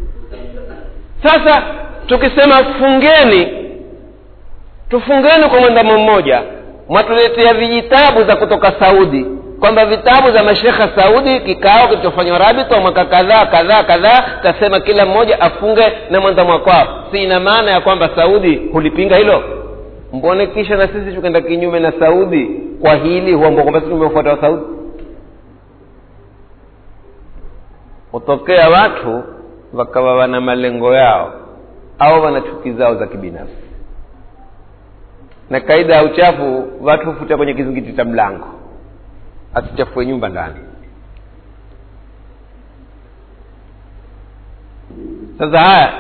sasa tukisema fungeni tufungeni kwa mwandamo mmoja mwatuletea vijitabu za kutoka saudi kwamba vitabu za mashekha saudi kikao kilichofanywa rabita mwaka kadhaa kadhaa kadhaa kasema kila mmoja afunge na mwandamo kwao si ina maana ya kwamba saudi hulipinga hilo mbone kisha na sisi tukaenda kinyume na saudi kwa hili huambua kwamba sisi tumefuata wa saudi hutokea watu wakawa wana malengo yao au wana chuki zao za kibinafsi na kaida ya uchafu watu hufutia kwenye kizingiti cha mlango asichafue nyumba ndani sasa haya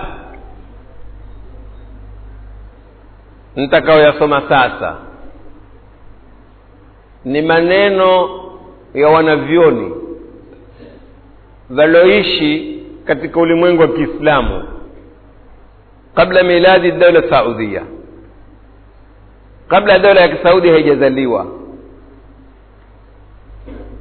nitakaoyasoma sasa ni maneno ya wanavyoni walioishi katika ulimwengu wa kiislamu kabla miladi daula saudia kabla dola ya kisaudi haijazaliwa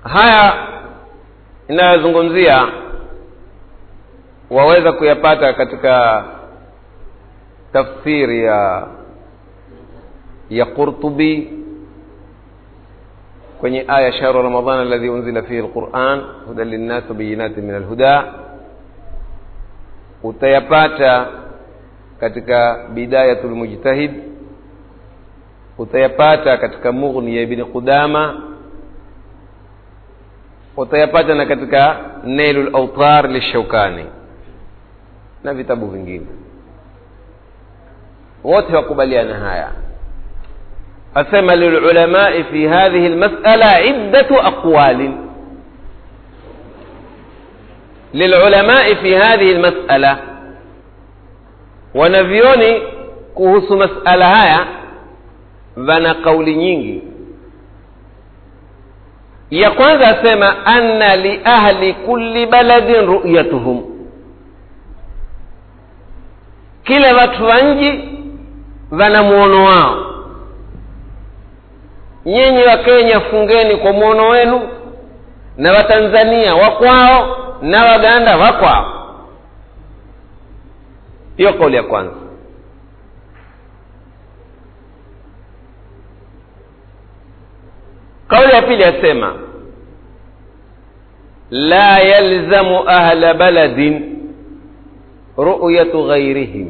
haya inayozungumzia waweza kuyapata katika tafsiri ya ya qurtubi kwenye aya shahru ramadan alladhi unzila fihi lquran hudan linnas wabayinatin min alhuda utayapata katika bidayatu lmujtahid utayapata katika mughni ya ibni qudama utayapata na katika nailu lautar lishaukani na vitabu vingine wote wakubaliana haya asema lilulamai fi hadhihi lmasala iddatu aqwalin lilulamai fi hadhihi lmasala wanavyoni kuhusu masala haya vana kauli nyingi ya kwanza asema anna liahli kulli baladin ruyatuhum kila watu wa nji vana mwono wao nyinyi wa kenya fungeni kwa mwono wenu na watanzania wakwao na waganda wakwao hiyo kauli ya kwanza kauli ya pili yasema la yalzamu ahla baladin ruyatu ghairihim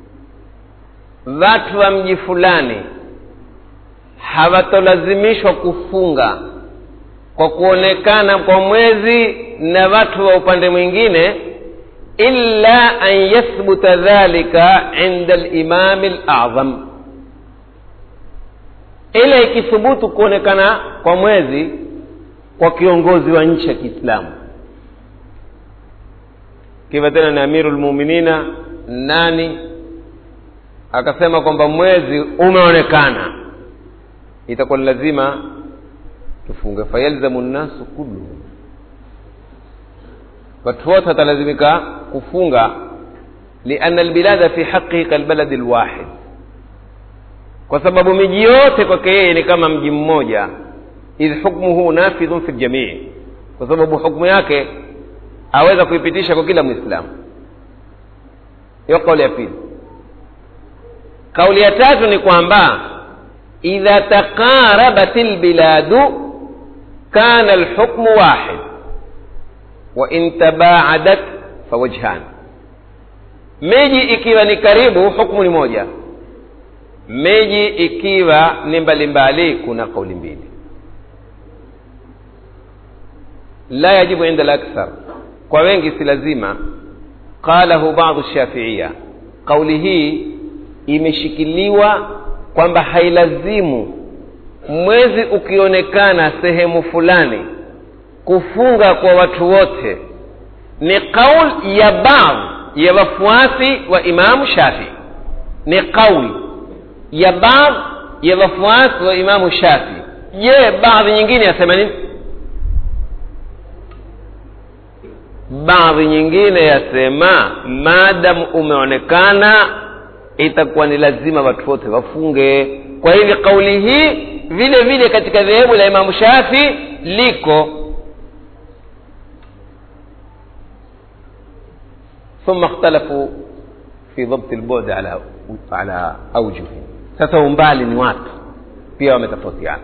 watu wa mji fulani hawatolazimishwa kufunga kwa kuonekana kwa mwezi na watu wa upande mwingine illa an yathbuta dhalika inda limami lazam ila ikithubutu kuonekana kwa mwezi kwa kiongozi wa nchi ya kiislamu kiva tena ni amiru lmuminina nani akasema kwamba mwezi umeonekana itakuwa ni lazima tufunge fayalzamu nnasu kulluhum watu wote watalazimika kufunga liana albilada fi haqihi kalbaladi lwahid kwa sababu miji yote kwake yeye ni kama mji mmoja idh hukmuhu nafidhun fi ljamii kwa sababu hukmu yake aweza kuipitisha kwa kila mwislamu hiyo kauli ya pili kauli ya tatu ni kwamba idha taqarabat lbiladu kana lhukmu wahid wa in tabaadat fawajhan miji ikiwa ni karibu hukmu ni moja miji ikiwa ni mbalimbali kuna kauli mbili la yajibu inda lakthar kwa wengi si lazima qalahu badu shafiia kauli hii imeshikiliwa kwamba hailazimu mwezi ukionekana sehemu fulani kufunga kwa watu wote ni qaul ya baadhi ya wafuasi wa imamu shafii ni qauli ya baadhi ya wafuasi wa imamu shafii je baadhi nyingine yasema nini baadhi nyingine yasema maadamu umeonekana itakuwa ni lazima watu wote wafunge kwa hivyo kauli hii vile vile katika dhehebu la imamu shafi liko ثم اختلفوا في ضبط البعد على على اوجه sasa umbali ni watu pia wametofautiana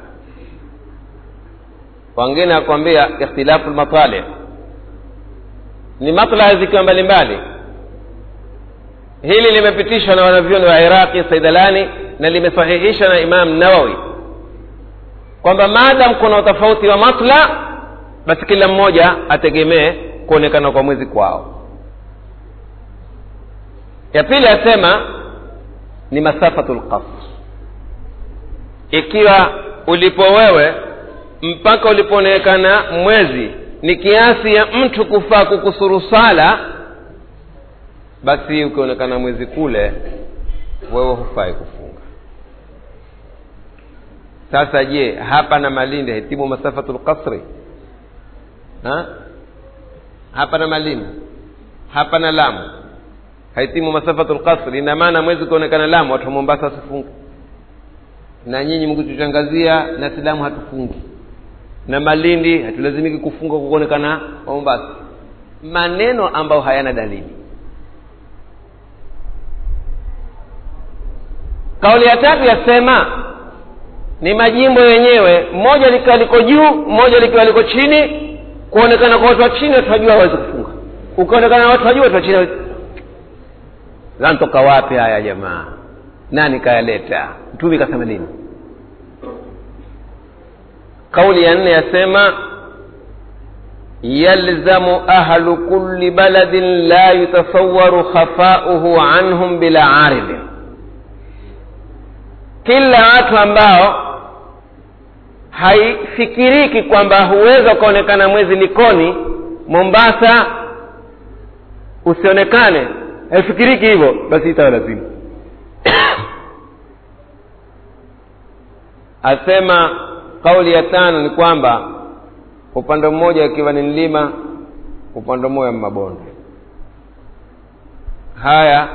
wengine akwambia ikhtilafu lmatali ni maslaha zikiwa mbalimbali hili limepitishwa na wanavyoni wa iraqi saidalani na limesahihishwa na imam nawawi kwamba maadam kuna utofauti wa matla basi kila mmoja ategemee kuonekana kwa mwezi kwao ya pili asema ni masafatu lqasr ikiwa ulipo wewe mpaka ulipoonekana mwezi ni kiasi ya mtu kufaa kukusuru sala basi ukionekana mwezi kule wewe hufai kufunga sasa je hapa na malindi hitimu masafatu lqasri ha? hapa na malindi hapa na lamu haitimu masafatu lqasri ina maana mwezi ukionekana lamu watu wa mombasa wasifunge na nyinyi mkituchangazia na silamu hatufungi na malindi hatulazimiki kufunga kwa kuonekana mombasa maneno ambayo hayana dalili kauli ya tatu yasema ni majimbo yenyewe mmoja likiwa liko juu mmoja likiwa liko chini kuonekana kwa watu wa chini watu wajua hawezi kufunga ukionekana na watu wajua watu wa chini zantoka wapi haya jamaa nani kayaleta mtumi kasema nini kauli ya nne yasema yalzamu ahlu kulli baladin la yutasawaru khafauhu anhum bila aridhin kila watu ambao haifikiriki kwamba huweza ukaonekana mwezi likoni mombasa usionekane haifikiriki hivyo basi itawa lazima asema kauli ya tano ni kwamba upande mmoja ikiwa ni mlima upande mmoja mabonde haya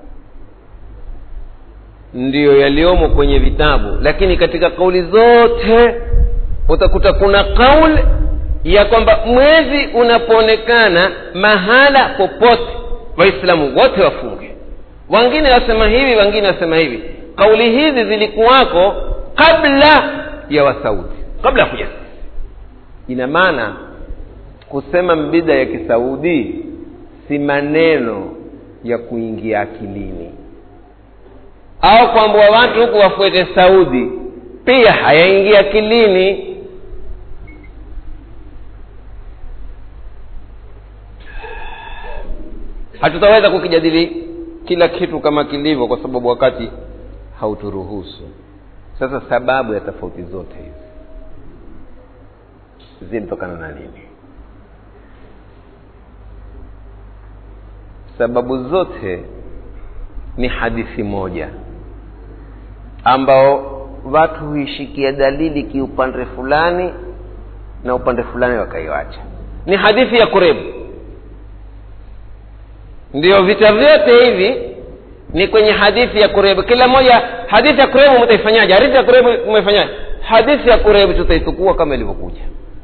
ndiyo yaliyomo kwenye vitabu lakini katika kauli zote utakuta kuna kauli ya kwamba mwezi unapoonekana mahala popote waislamu wote wafunge wengine wasema hivi wengine wasema hivi kauli hizi zilikuwako kabla ya wasaudi kabla ya kuja ina maana kusema mbida ya kisaudi si maneno ya kuingia akilini au kwamba watu huku wafuete saudi pia hayaingia akilini hatutaweza kukijadili kila kitu kama kilivyo kwa sababu wakati hauturuhusu sasa sababu ya tofauti zote hizi zinatokana na nini sababu zote ni hadithi moja ambao watu huishikia dalili kiupande fulani na upande fulani wakaiwacha ni hadithi ya kurebu ndio vita vyote hivi ni kwenye hadithi ya kurebu kila moja hadithi ya kurebu mtaifanyaje hadithi ya kurebu umeifanyaje hadithi ya kurebu tutaitukua kama ilivyokuja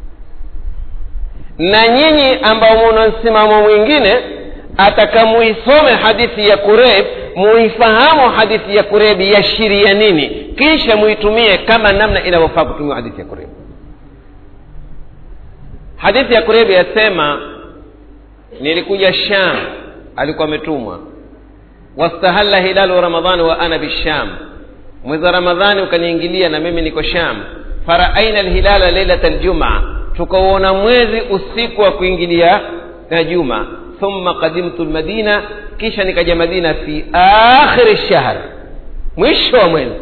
na nyinyi ambao muna msimamo mwingine atakamuisome hadithi ya kureb muifahamu hadithi ya kureb yashiria nini kisha muitumie kama namna inavyofaa kutumia hadithi ya kureb hadithi ya kureb yasema nilikuja sham alikuwa ametumwa wastahalla hilalu ramadhani wa ana bisham mwezi wa ramadhani ukaniingilia na mimi niko sham faraaina lhilala leilata ljumaa tukauona mwezi usiku wa kuingilia na juma thumma qadimtu lmadina kisha nikaja madina fi akhiri shahr mwisho wa mwezi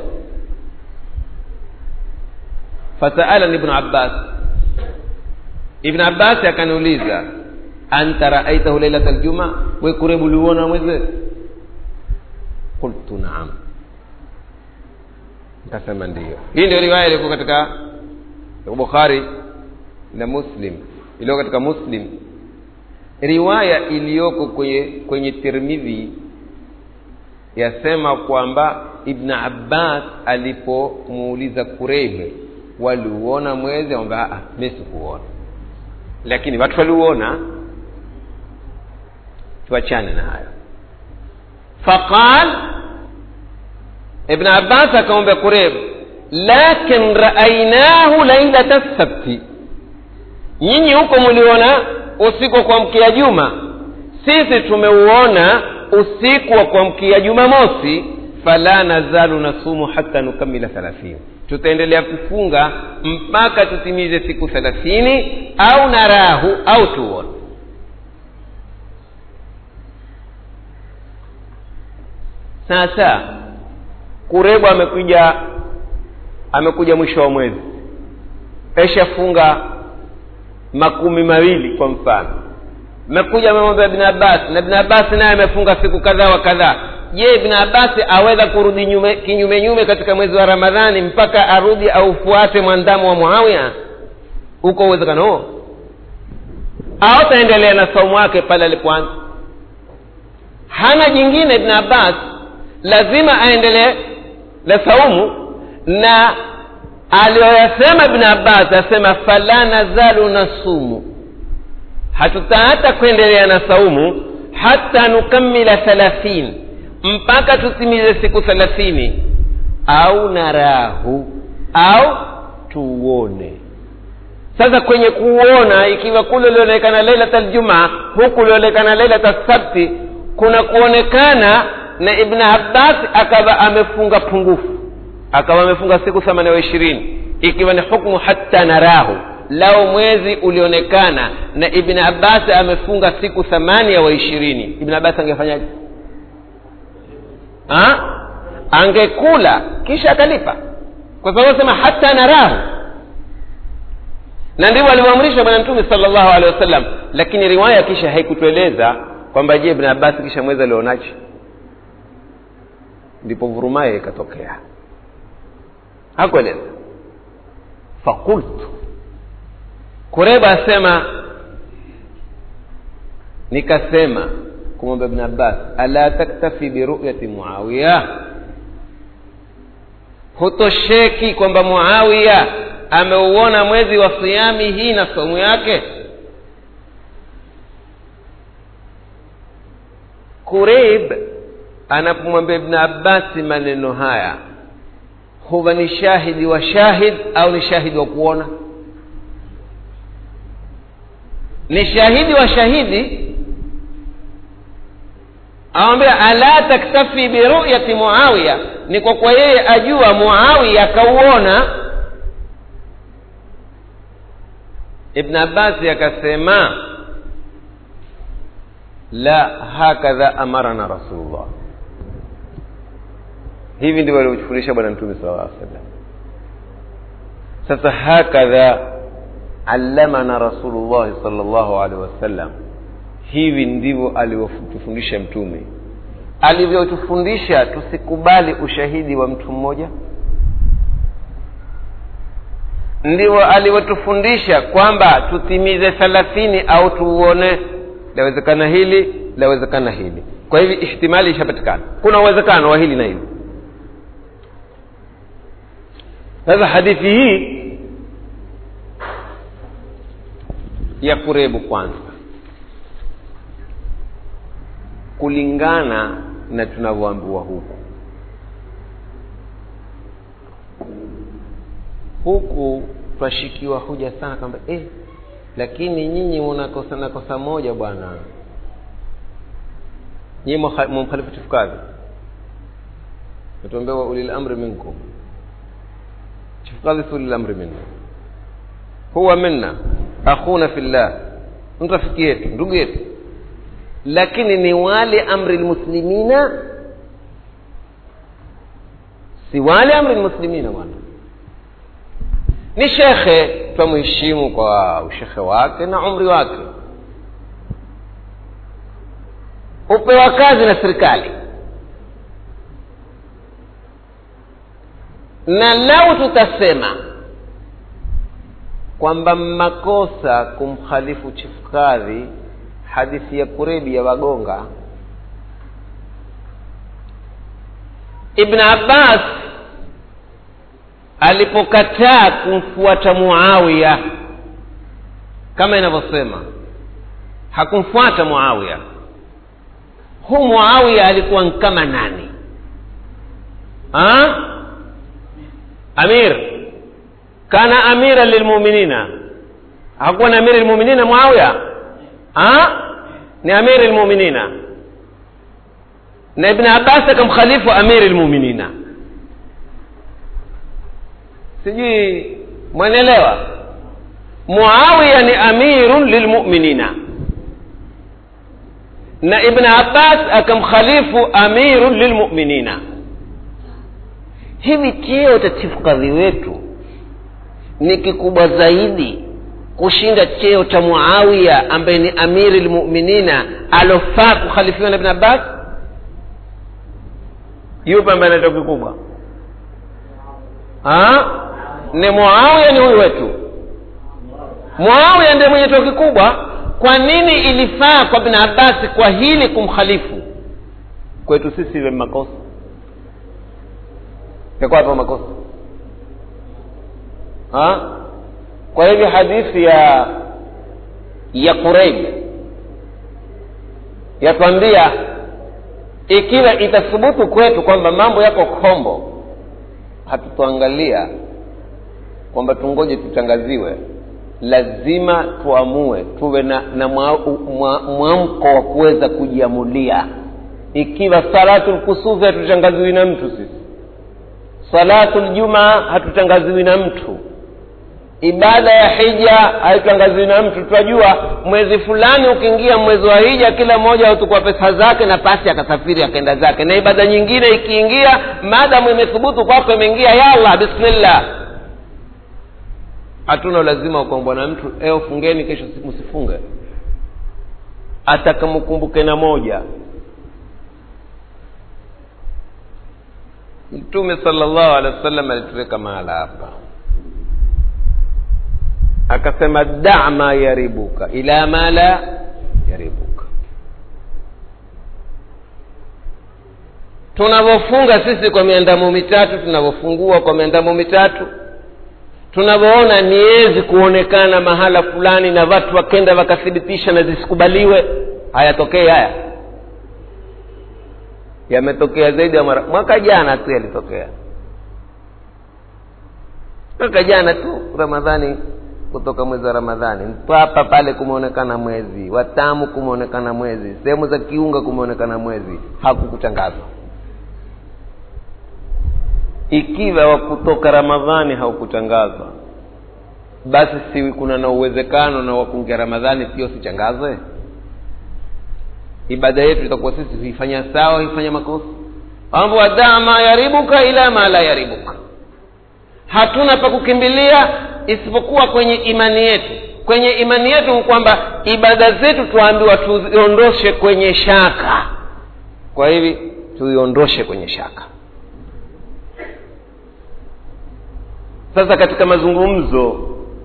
fasaalani ibnu abbas ibnu abbasi akaniuliza anta raaitahu lailata ljuma we kurebu uliuona mwezi qultu naam nikasema ndiyo hii ndio riwaya ilikuwa katika bukhari na muslim iliyo katika muslim riwaya iliyoko kwenye kwenye tirmidhi yasema kwamba ibn abbas alipomuuliza kurebe waliuona mwezi amba mi sikuona lakini watu waliuona tuachane na hayo faqal ibn abbas akamwambia kureb lakin raainahu lailata sabti nyinyi huko mliona usiku wa kuamkia juma sisi tumeuona usiku wa kuamkia jumamosi fala nazalu nasumu hata nukamila thalathini tutaendelea kufunga mpaka tutimize siku thelathini au narahu au tuone sasa kurebu amekuja amekuja mwisho wa mwezi eshafunga makumi mawili kwa mfano mekuja amemwambia ibn abbas na ibn abbas naye amefunga siku kadhaa wa kadhaa je ibn abbas aweza kurudi nyume, kinyume nyume katika mwezi wa ramadhani mpaka arudi aufuate mwandamo wa muawiya huko uwezekano huo au taendelea na saumu wake pale alipoanza hana jingine ibn abbas lazima aendelee na saumu na aliyoyasema ibn abbas asema fala nazalu nasumu hatutaata kuendelea na saumu hata nukamila thalathin mpaka tutimize siku thelathini au narahu au tuuone sasa kwenye kuuona ikiwa kule ulionekana lailat aljumaa huku ulionekana lailat alsabti kuna kuonekana na ibn abbas akawa amefunga pungufu akawa amefunga siku themanini wa ishirini ikiwa ni hukmu hatta narahu lao mwezi ulionekana na ibn abbas amefunga siku thamania wa ishirini ibn abbas angefanyaje ha? angekula kisha akalipa kwa sababu sema hata narahu na ndivyo alivyoamrisha bwana mtume sala llahu alehi wasallam lakini riwaya kisha haikutueleza kwamba je ibn abbas kisha mwezi alionaje ndipo vurumaye ikatokea hakueleza fakultu kureba asema nikasema kumwambia ibn abbas ala taktafi biruyati muawiya hutosheki kwamba muawiya ameuona mwezi wa siami hii na somu yake kurib anapomwambia ibn abbasi maneno haya huwa ni shahidi wa shahid au ni shahidi wa kuona ni shahidi wa shahidi awambia ala taktafi biruyati muawiya ni kwa kwa yeye ajua muawiya akauona ibn abbasi akasema la hakadha amarana rasulullah hivi ndivyo alivyotufundisha bwana mtume sala llah sallam sasa hakadha allamana rasulullahi sal llahu alehi wasallam hivi ndivyo alivyotufundisha mtume alivyotufundisha tusikubali ushahidi wa mtu mmoja ndivyo alivyotufundisha kwamba tutimize thalathini au tuuone lawezekana hili lawezekana hili kwa hivi ihtimali ishapatikana kuna uwezekano wa hili na hili sasa hadithi hii ya kurebu kwanza kulingana na tunavyoambiwa huku huku twashikiwa huja sana kwamba eh, lakini nyinyi mnakosa na kosa moja bwana nyinyi mumkhalifu chifukazi natuambia wa ulil amri minkum chifukazi si ulil amri minna huwa minna akhuna fillah mtu rafiki yetu ndugu yetu lakini ni wale amri lmuslimina si wale amri lmuslimina bwana ni shekhe twamheshimu kwa ushekhe wake na umri wake hupewa kazi na serikali na lau tutasema kwamba makosa kumkhalifu chifu kadhi hadithi ya kurebi ya wagonga ibn abbas alipokataa kumfuata muawiya kama inavyosema hakumfuata muawiya huu muawiya alikuwa kama nani ha? amir kana amira lilmuminina hakuwa na amiri lmuminina muawiya ha? ni amiri lmuminina na ibn abbas akamkhalifu amiri lmuminina sijui mwenelewa muawiya ni amirun lilmuminina na ibn abbas akamkhalifu amirun lilmuminina hivi cheo cha chifu kadhi wetu ni kikubwa zaidi kushinda cheo cha muawiya ambaye ni amiri lmuminina alofaa kukhalifiwa na ibn abbas yupi ambaye anaitwa kikubwa ni muawiya ni huyu wetu muawiya ndiye mwenye cheo kikubwa kwa nini ilifaa kwa ibn abbasi kwa hili kumkhalifu kwetu sisi iwe makosa yakuwa hapa makosa ha? kwa hivyo hadithi ya ya kureib yatwambia ikiwa itathubutu kwetu kwamba mambo yako kombo hatutoangalia kwamba tungoje tutangaziwe lazima tuamue tuwe na, na mwamko wa kuweza kujiamulia ikiwa salatu lkusufi hatutangaziwi na mtu sisi salatu ljumaa hatutangaziwi na mtu ibada ya hija haitangaziwi na mtu tunajua mwezi fulani ukiingia mwezi wa hija kila mmoja hutukua pesa zake na pasi akasafiri akaenda zake na ibada nyingine ikiingia maadamu imethubutu kwako imeingia yallah bismillah hatuna ulazima wa kuambwa na mtu eo fungeni kesho msifunge atakamkumbuke na moja mtume salllahu alehi wa sallam alituweka mahala hapa akasema da ma yaribuka ila ma la yaribuka tunavyofunga sisi kwa miandamo mitatu tunavyofungua kwa miandamo mitatu tunavyoona niwezi kuonekana mahala fulani na watu wakenda wakathibitisha na zisikubaliwe hayatokei haya yametokea zaidi ya mara mwaka jana tu yalitokea mwaka jana tu ramadhani kutoka mwezi wa ramadhani mpapa pale kumeonekana mwezi watamu kumeonekana mwezi sehemu za kiunga kumeonekana mwezi hakukutangazwa ikiwa wa kutoka ramadhani haukutangazwa basi si kuna na uwezekano na wakungia ramadhani pia usichangazwe ibada yetu itakuwa sisi huifanya sawa huifanya makosa mambo wadaa ma yaribuka ila ma la yaribuka hatuna pa kukimbilia isipokuwa kwenye imani yetu kwenye imani yetu ni kwamba ibada zetu tuambiwa tuziondoshe kwenye shaka kwa hivi tuiondoshe kwenye shaka sasa katika mazungumzo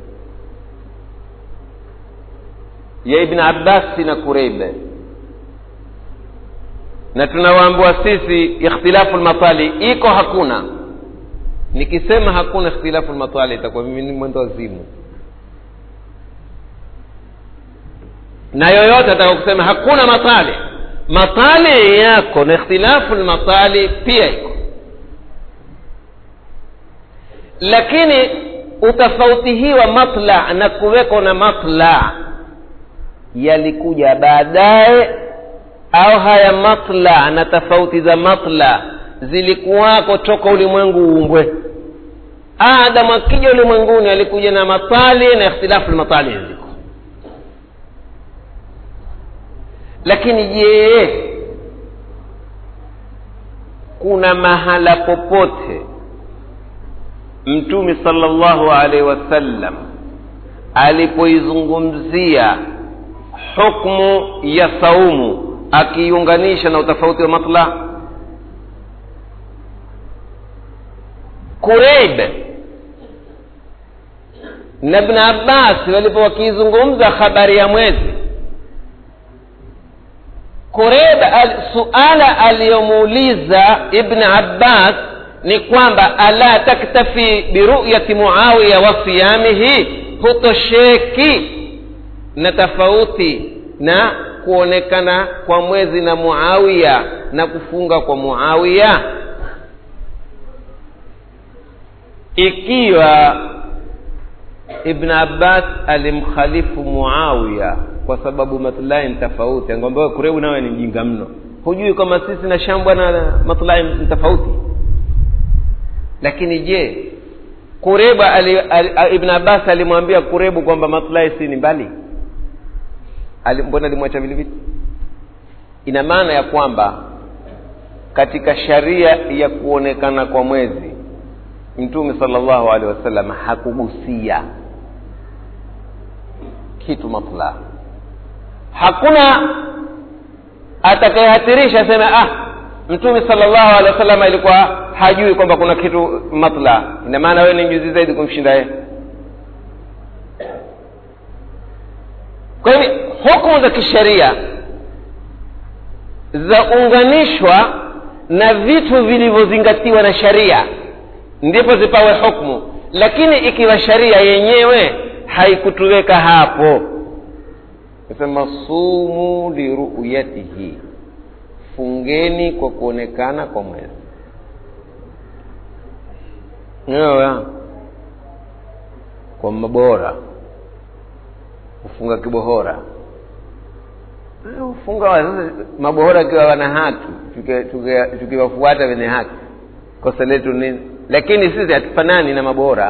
ya ibn abbasi na kureibe na tunawaambua sisi ikhtilafu lmatali iko hakuna nikisema hakuna ikhtilafu lmatali itakuwa mimi ni mwendo wazimu na yoyote ataka kusema hakuna matali matali yako na ikhtilafu lmatali pia iko lakini utofauti hii wa matla na kuweko na matla yalikuja baadaye au haya matla na tofauti za matla zilikuwako toka ulimwengu uumbwe adamu akija ulimwenguni alikuja na matali na ikhtilafu lmatali ziko lakini je kuna mahala popote mtume salllahu alaihi wasallam alipoizungumzia hukmu ya saumu akiiunganisha na utofauti wa matla kureib na ibn abbas walipo wakiizungumza habari ya mwezi kureib al, suala aliyomuuliza ibn abbas ni kwamba ala taktafi biruyati muawiya wa siyamihi hutosheki na tofauti na kuonekana kwa mwezi na muawiya na kufunga kwa muawiya ikiwa ibn abbas alimkhalifu muawiya kwa sababu maslahi ni tofauti angambia kurebu nawe ni mjinga mno hujui kwamba sisi na shambwa na maslahi ni tofauti lakini je kurebu ali, ali, ibn abbas alimwambia kurebu kwamba maslahi si ni mbali ali, mbona alimwacha vile vile ina maana ya kwamba katika sharia ya kuonekana kwa mwezi mtume salllahu alehi wasallam hakugusia kitu matla hakuna atakayehatirisha aseme ah mtume salllahu alehi wasallam ilikuwa hajui kwamba kuna kitu matla ina maana wewe ni mjuzi zaidi kumshinda yeye kwa hivi hukumu za kisheria zaunganishwa na vitu vilivyozingatiwa na sharia ndipo zipawe hukmu lakini ikiwa sharia yenyewe haikutuweka hapo nasema sumu liruyatihi fungeni kwa kuonekana kwa mwezi Unaelewa? kwa mabora kufunga kibohora ufunga wa- sasa mabohora akiwa wana haki tuki- tuki- tukiwafuata wenye haki kosa letu nini lakini sisi hatufanani na mabohora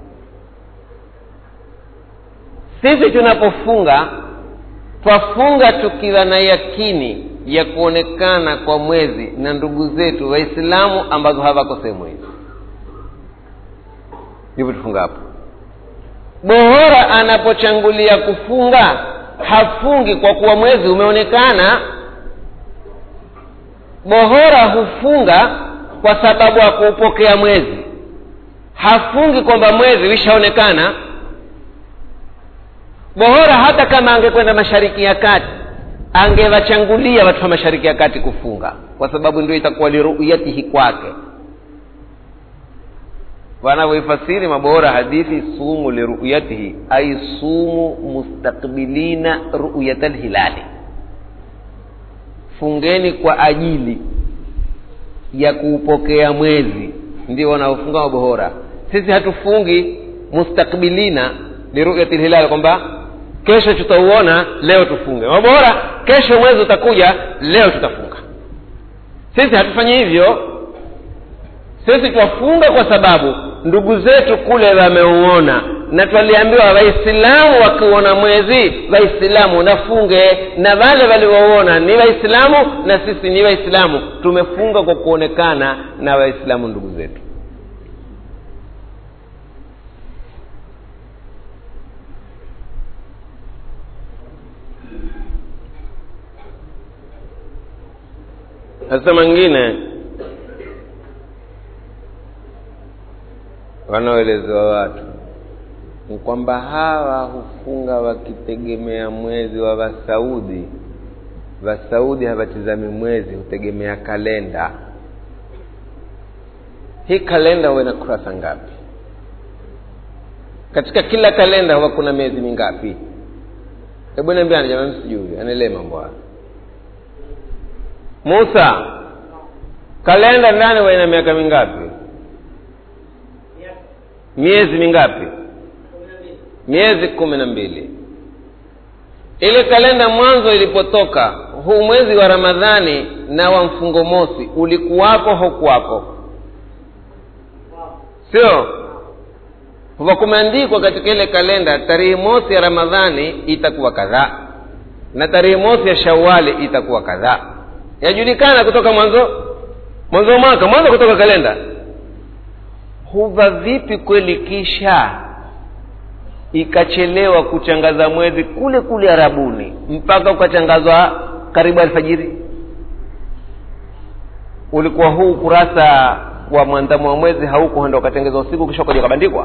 sisi tunapofunga twafunga tukiwa na yakini ya kuonekana kwa mwezi na ndugu zetu waislamu ambazo hawako sehemu hizi ndivyo tufunga hapo bohora anapochangulia kufunga hafungi kwa kuwa mwezi umeonekana bohora hufunga kwa sababu ya kuupokea mwezi hafungi kwamba mwezi wishaonekana bohora hata kama angekwenda mashariki ya kati angewachangulia watu wa mashariki ya kati kufunga kwa sababu ndio itakuwa liruyatihi kwake wanavyoifasiri mabora hadithi sumu liruyatihi ai sumu mustakbilina ruyata lhilali fungeni kwa ajili ya kuupokea mwezi ndio wanaofunga mabohora sisi hatufungi mustakbilina liruyati lhilali kwamba kesho tutauona leo tufunge mabohora kesho mwezi utakuja leo tutafunga sisi hatufanyi hivyo sisi twafunga kwa sababu ndugu zetu kule wameuona na twaliambiwa waislamu wakiuona mwezi waislamu nafunge na wale waliouona ni waislamu na sisi ni waislamu tumefunga kwa kuonekana na waislamu ndugu zetu sasa mwingine wanaoelezewa watu ni kwamba hawa hufunga wakitegemea mwezi wa wasaudi wasaudi hawatizami mwezi hutegemea kalenda hii kalenda huwa ina kurasa ngapi katika kila kalenda huwa kuna miezi mingapi hebu niambiani jamani sijui anaelee mambo hayo musa kalenda ndani huwa ina miaka mingapi miezi mingapi miezi kumi na mbili ile kalenda mwanzo ilipotoka huu mwezi wa ramadhani na wa mfungo mosi ulikuwako haukuwako sio huwa kumeandikwa katika ile kalenda tarehe mosi ya ramadhani itakuwa kadhaa na tarehe mosi ya shawali itakuwa kadhaa yajulikana kutoka mwanzo mwanzo wa mwaka mwanzo kutoka kalenda huva vipi kweli kisha ikachelewa kuchangaza mwezi kule kule arabuni mpaka ukachangazwa karibu alfajiri ulikuwa huu ukurasa wa mwandamo wa mwezi hauko enda ukatengeza usiku kisha ukaja ukabandikwa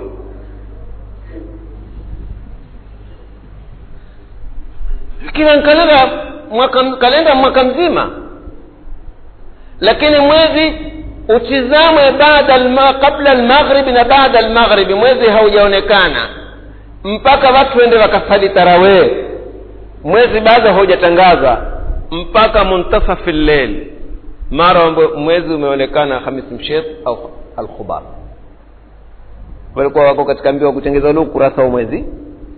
kila kalenda mwaka, kalenda mwaka mzima lakini mwezi utizamwe baada alma, kabla almaghribi na baada almaghribi mwezi haujaonekana mpaka watu wende wakasali tarawee mwezi bado haujatangazwa mpaka muntasafi lleil mara mwezi umeonekana hamis mshekh au alkhubar walikuwa wako katika mbio wa kutengeza ule ukurasa wa mwezi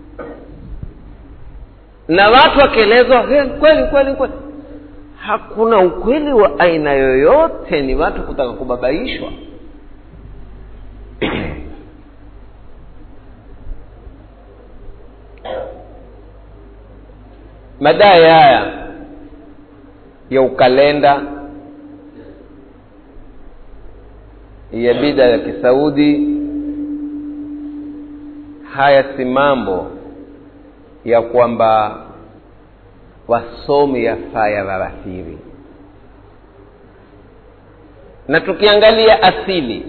na watu wakielezwa kweli kweli kweli hakuna ukweli wa aina yoyote ni watu kutaka kubabaishwa madai haya ya ukalenda ya bida ya kisaudi haya si mambo ya kwamba wasomi yafaa yawaathiri na tukiangalia asili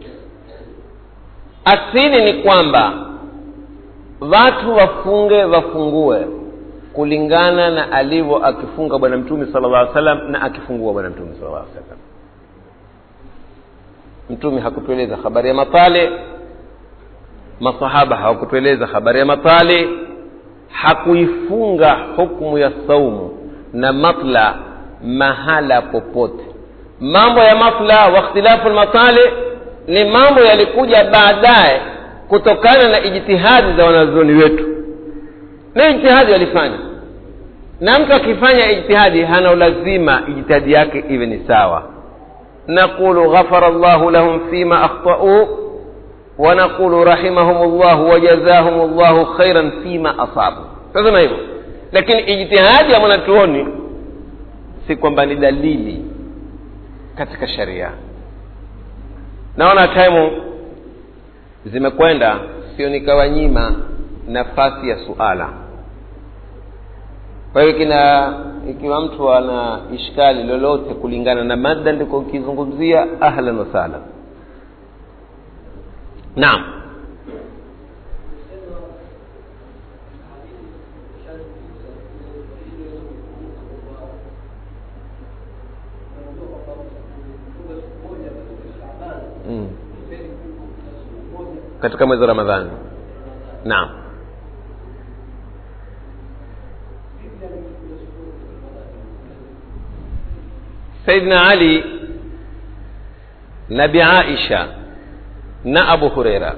asili ni kwamba watu wafunge wafungue kulingana na alivyo akifunga bwana mtume sala llah salam na akifungua bwana mtume sala llah salam mtume hakutueleza habari ya mapale masahaba hawakutueleza habari ya matali hakuifunga hukmu ya saumu na matla mahala popote mambo ya mafla wa ikhtilafu lmatali ni mambo yalikuja baadaye kutokana na ijtihadi za wanazuoni wetu na ijtihadi walifanya na mtu akifanya ijtihadi hana ulazima ijtihadi yake iwe ni sawa naqulu ghafara llahu lahum fima akhtauu wanaqulu rahimahum llahu wajazahum llahu khairan fima asabu tasema hivyo lakini ijtihadi ya mwanatuoni si kwamba ni dalili katika sharia naona taimu zimekwenda sio nikawanyima nafasi ya suala kwa hiyo kina ikiwa mtu ana ishkali lolote kulingana na mada ndiko ukizungumzia ahlan wasahlan naam mm. katika mwezi wa ramadhani naam saidna ali na bi aisha na abu hureira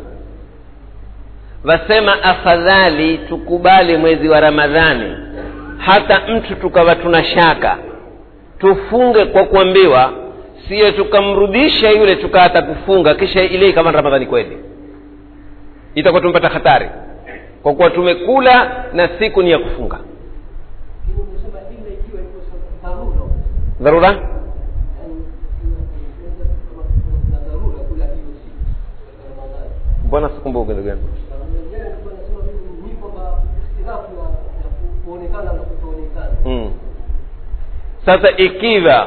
wasema afadhali tukubali mwezi wa ramadhani hata mtu tukawa tuna shaka tufunge kwa kuambiwa siyo tukamrudisha yule tukaata kufunga kisha ile ikawa ramadhani kweli itakuwa tumepata hatari kwa kuwa tumekula na siku ni ya kufunga dharura mbona sikumbuke ndugu yangu mm. sasa ikiwa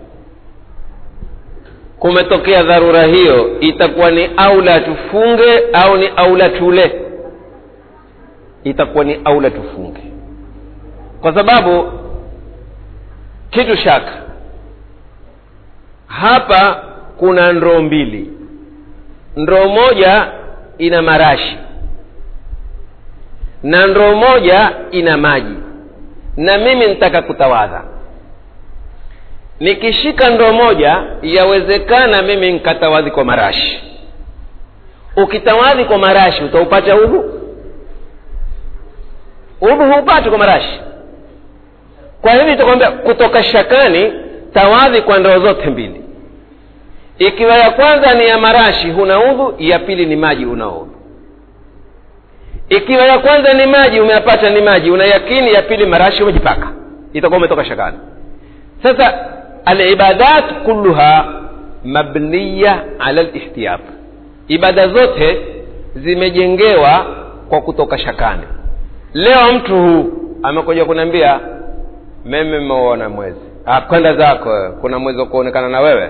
kumetokea dharura hiyo itakuwa ni aula tufunge au ni aula tule itakuwa ni aula tufunge kwa sababu kitu shaka hapa kuna ndoo mbili ndoo moja ina marashi na ndoo moja ina maji na mimi nitaka kutawadha nikishika ndoo moja yawezekana mimi nkatawadhi kwa marashi ukitawadhi kwa marashi utaupata udhu udhu huupati kwa marashi kwa hivi itakwambia kutoka shakani tawadhi kwa ndoo zote mbili ikiwa ya kwanza ni ya marashi huna udhu ya pili ni maji una udhu ikiwa ya kwanza ni maji umeyapata ni maji una yakini ya pili marashi umejipaka itakuwa umetoka shakani sasa alibadat kulluha mabniya ala lihtiyat ibada zote zimejengewa kwa kutoka shakani leo mtu huu amekuja kuniambia mimi mmeuona mwezi ah, kwenda zako wewe kuna mwezi wa kuonekana na wewe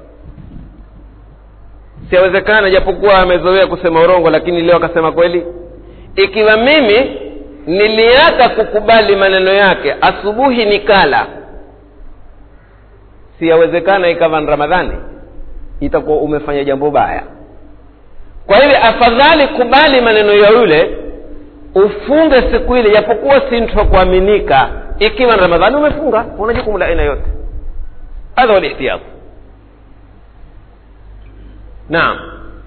siawezekana japokuwa amezoea kusema urongo lakini leo akasema kweli ikiwa mimi niliacha kukubali maneno yake asubuhi nikala siyawezekana ikawa ni ramadhani itakuwa umefanya jambo baya kwa hivyo afadhali kubali maneno ya yule ufunge siku ile japokuwa si mtu wa kuaminika ikiwa ni ramadhani umefunga una jukumu la aina yote hadha walihtiyat naam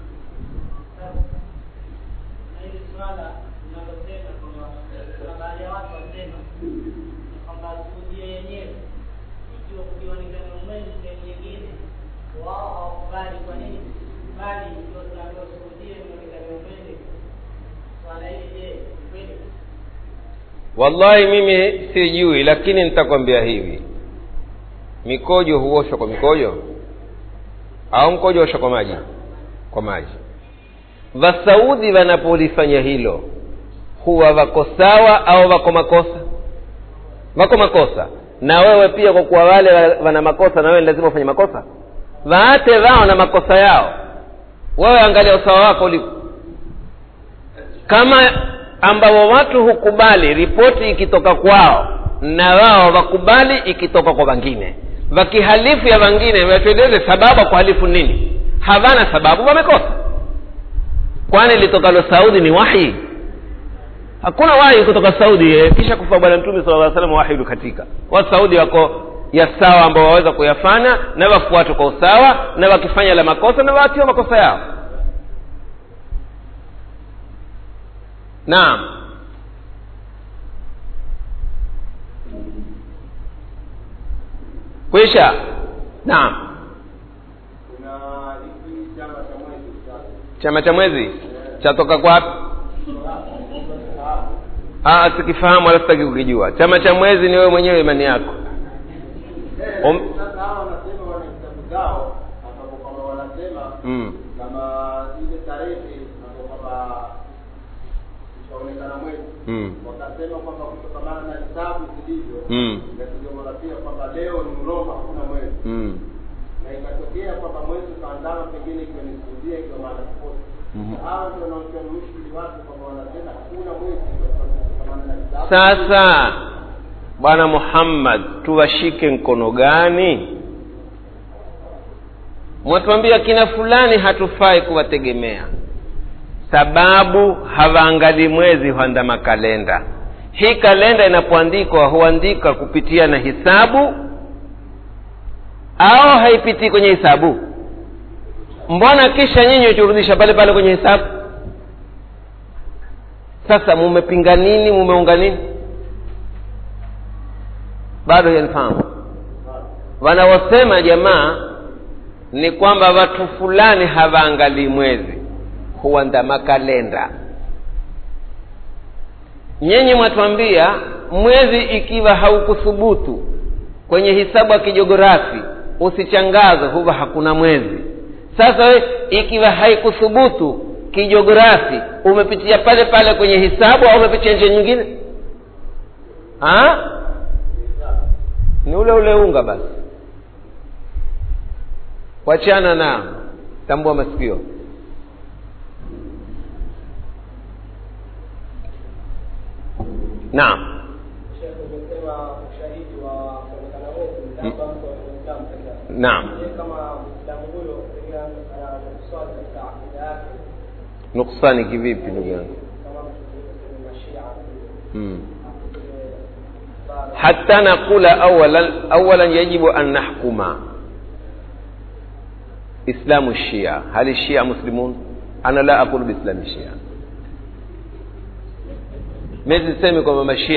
hili swala linalosema kwamba kuna baadhi ya watu wasema kwamba suudia yenyewe ikiwa kukionekana mwezi sehemu nyingine wao hawakubali kwa nini bali ndio tunaambiwa suudia ionekane mwezi swala hili je ni kweli wallahi mimi sijui lakini nitakwambia hivi mikojo huoshwa kwa mikojo au mkojo huoshwa kwa maji kwa maji vasaudi wanapolifanya hilo huwa wako sawa au wako makosa wako makosa na wewe pia kwa kuwa wale wa- wana makosa na wewe ni lazima ufanye makosa waate wao na makosa yao wewe angalia usawa wako ulipo kama ambao watu hukubali ripoti ikitoka kwao na wao wakubali ikitoka kwa wengine wakihalifu ya wengine watueleze sababu ya kuhalifu nini hawana sababu wamekosa kwani litokalo saudi ni wahi hakuna wahi kutoka saudi eh, kisha kufa bwana mtume sala llaw salam wahi ulikatika watu saudi wako ya sawa ambao waweza kuyafanya na wafuatwe kwa usawa na wakifanya la makosa na waatiwa makosa yao naam kwisha naam kuna hiki chama cha mwezi sasa chama cha mwezi chatoka kwapi Ah, sikifahamu wala sitaki kukijua chama cha mwezi ni wewe mwenyewe imani yako Om- sasa hawa wanasema wana vitabu zao ambapo kwamba wanasema mm. kama ile tarehe ambapo kwamba itaonekana mwezi Mm. wakasema kwamba kutokamana na hisabu zilivyo Mm. na tuliomorapia kwamba leo ni mroma hakuna mwezi Mm. na ikatokea kwamba mwezi ukaandama pengine ikiwa ni sudia ikiwa maana tofauti Mhm. hawa ndio wanaotia mushkili watu kwamba wanasema hakuna mwezi kwa sababu kutokamana na hisabu sasa bwana muhammad tuwashike mkono gani mwatuambia kina fulani hatufai kuwategemea sababu hawaangalii mwezi huandama kalenda hii kalenda inapoandikwa huandika kupitia na hisabu au haipitii kwenye hisabu mbona kisha nyinyi huturudisha pale pale kwenye hisabu sasa mumepinga nini mumeunga nini bado yanifahamu wanaosema jamaa ni kwamba watu fulani hawaangalii mwezi huandama kalenda nyinyi mwatwambia mwezi ikiwa haukuthubutu kwenye hisabu ya kijiografi usichangaze huwa hakuna mwezi sasa we ikiwa haikuthubutu kijiografi umepitia pale pale kwenye hisabu au umepitia njia nyingine ha? ni ule ule unga basi wachana nao tambua masikio naam Sheikh umesema ushahidi wa kuonekana mwezi Mm. labda mtu wa Uislamu pekee yake. naam Je, kama Muislamu huyo pengine anakuswali katika akida yake nuksani kivipi ndugu yangu kama mtu kwenye mashia mm. kwenye bara حتى نقول أولا أولا يجب أن نحكم إسلام الشيعة هل الشيعة مسلمون أنا لا أقول بإسلام الشيعة مezi sisemi kwamba mashia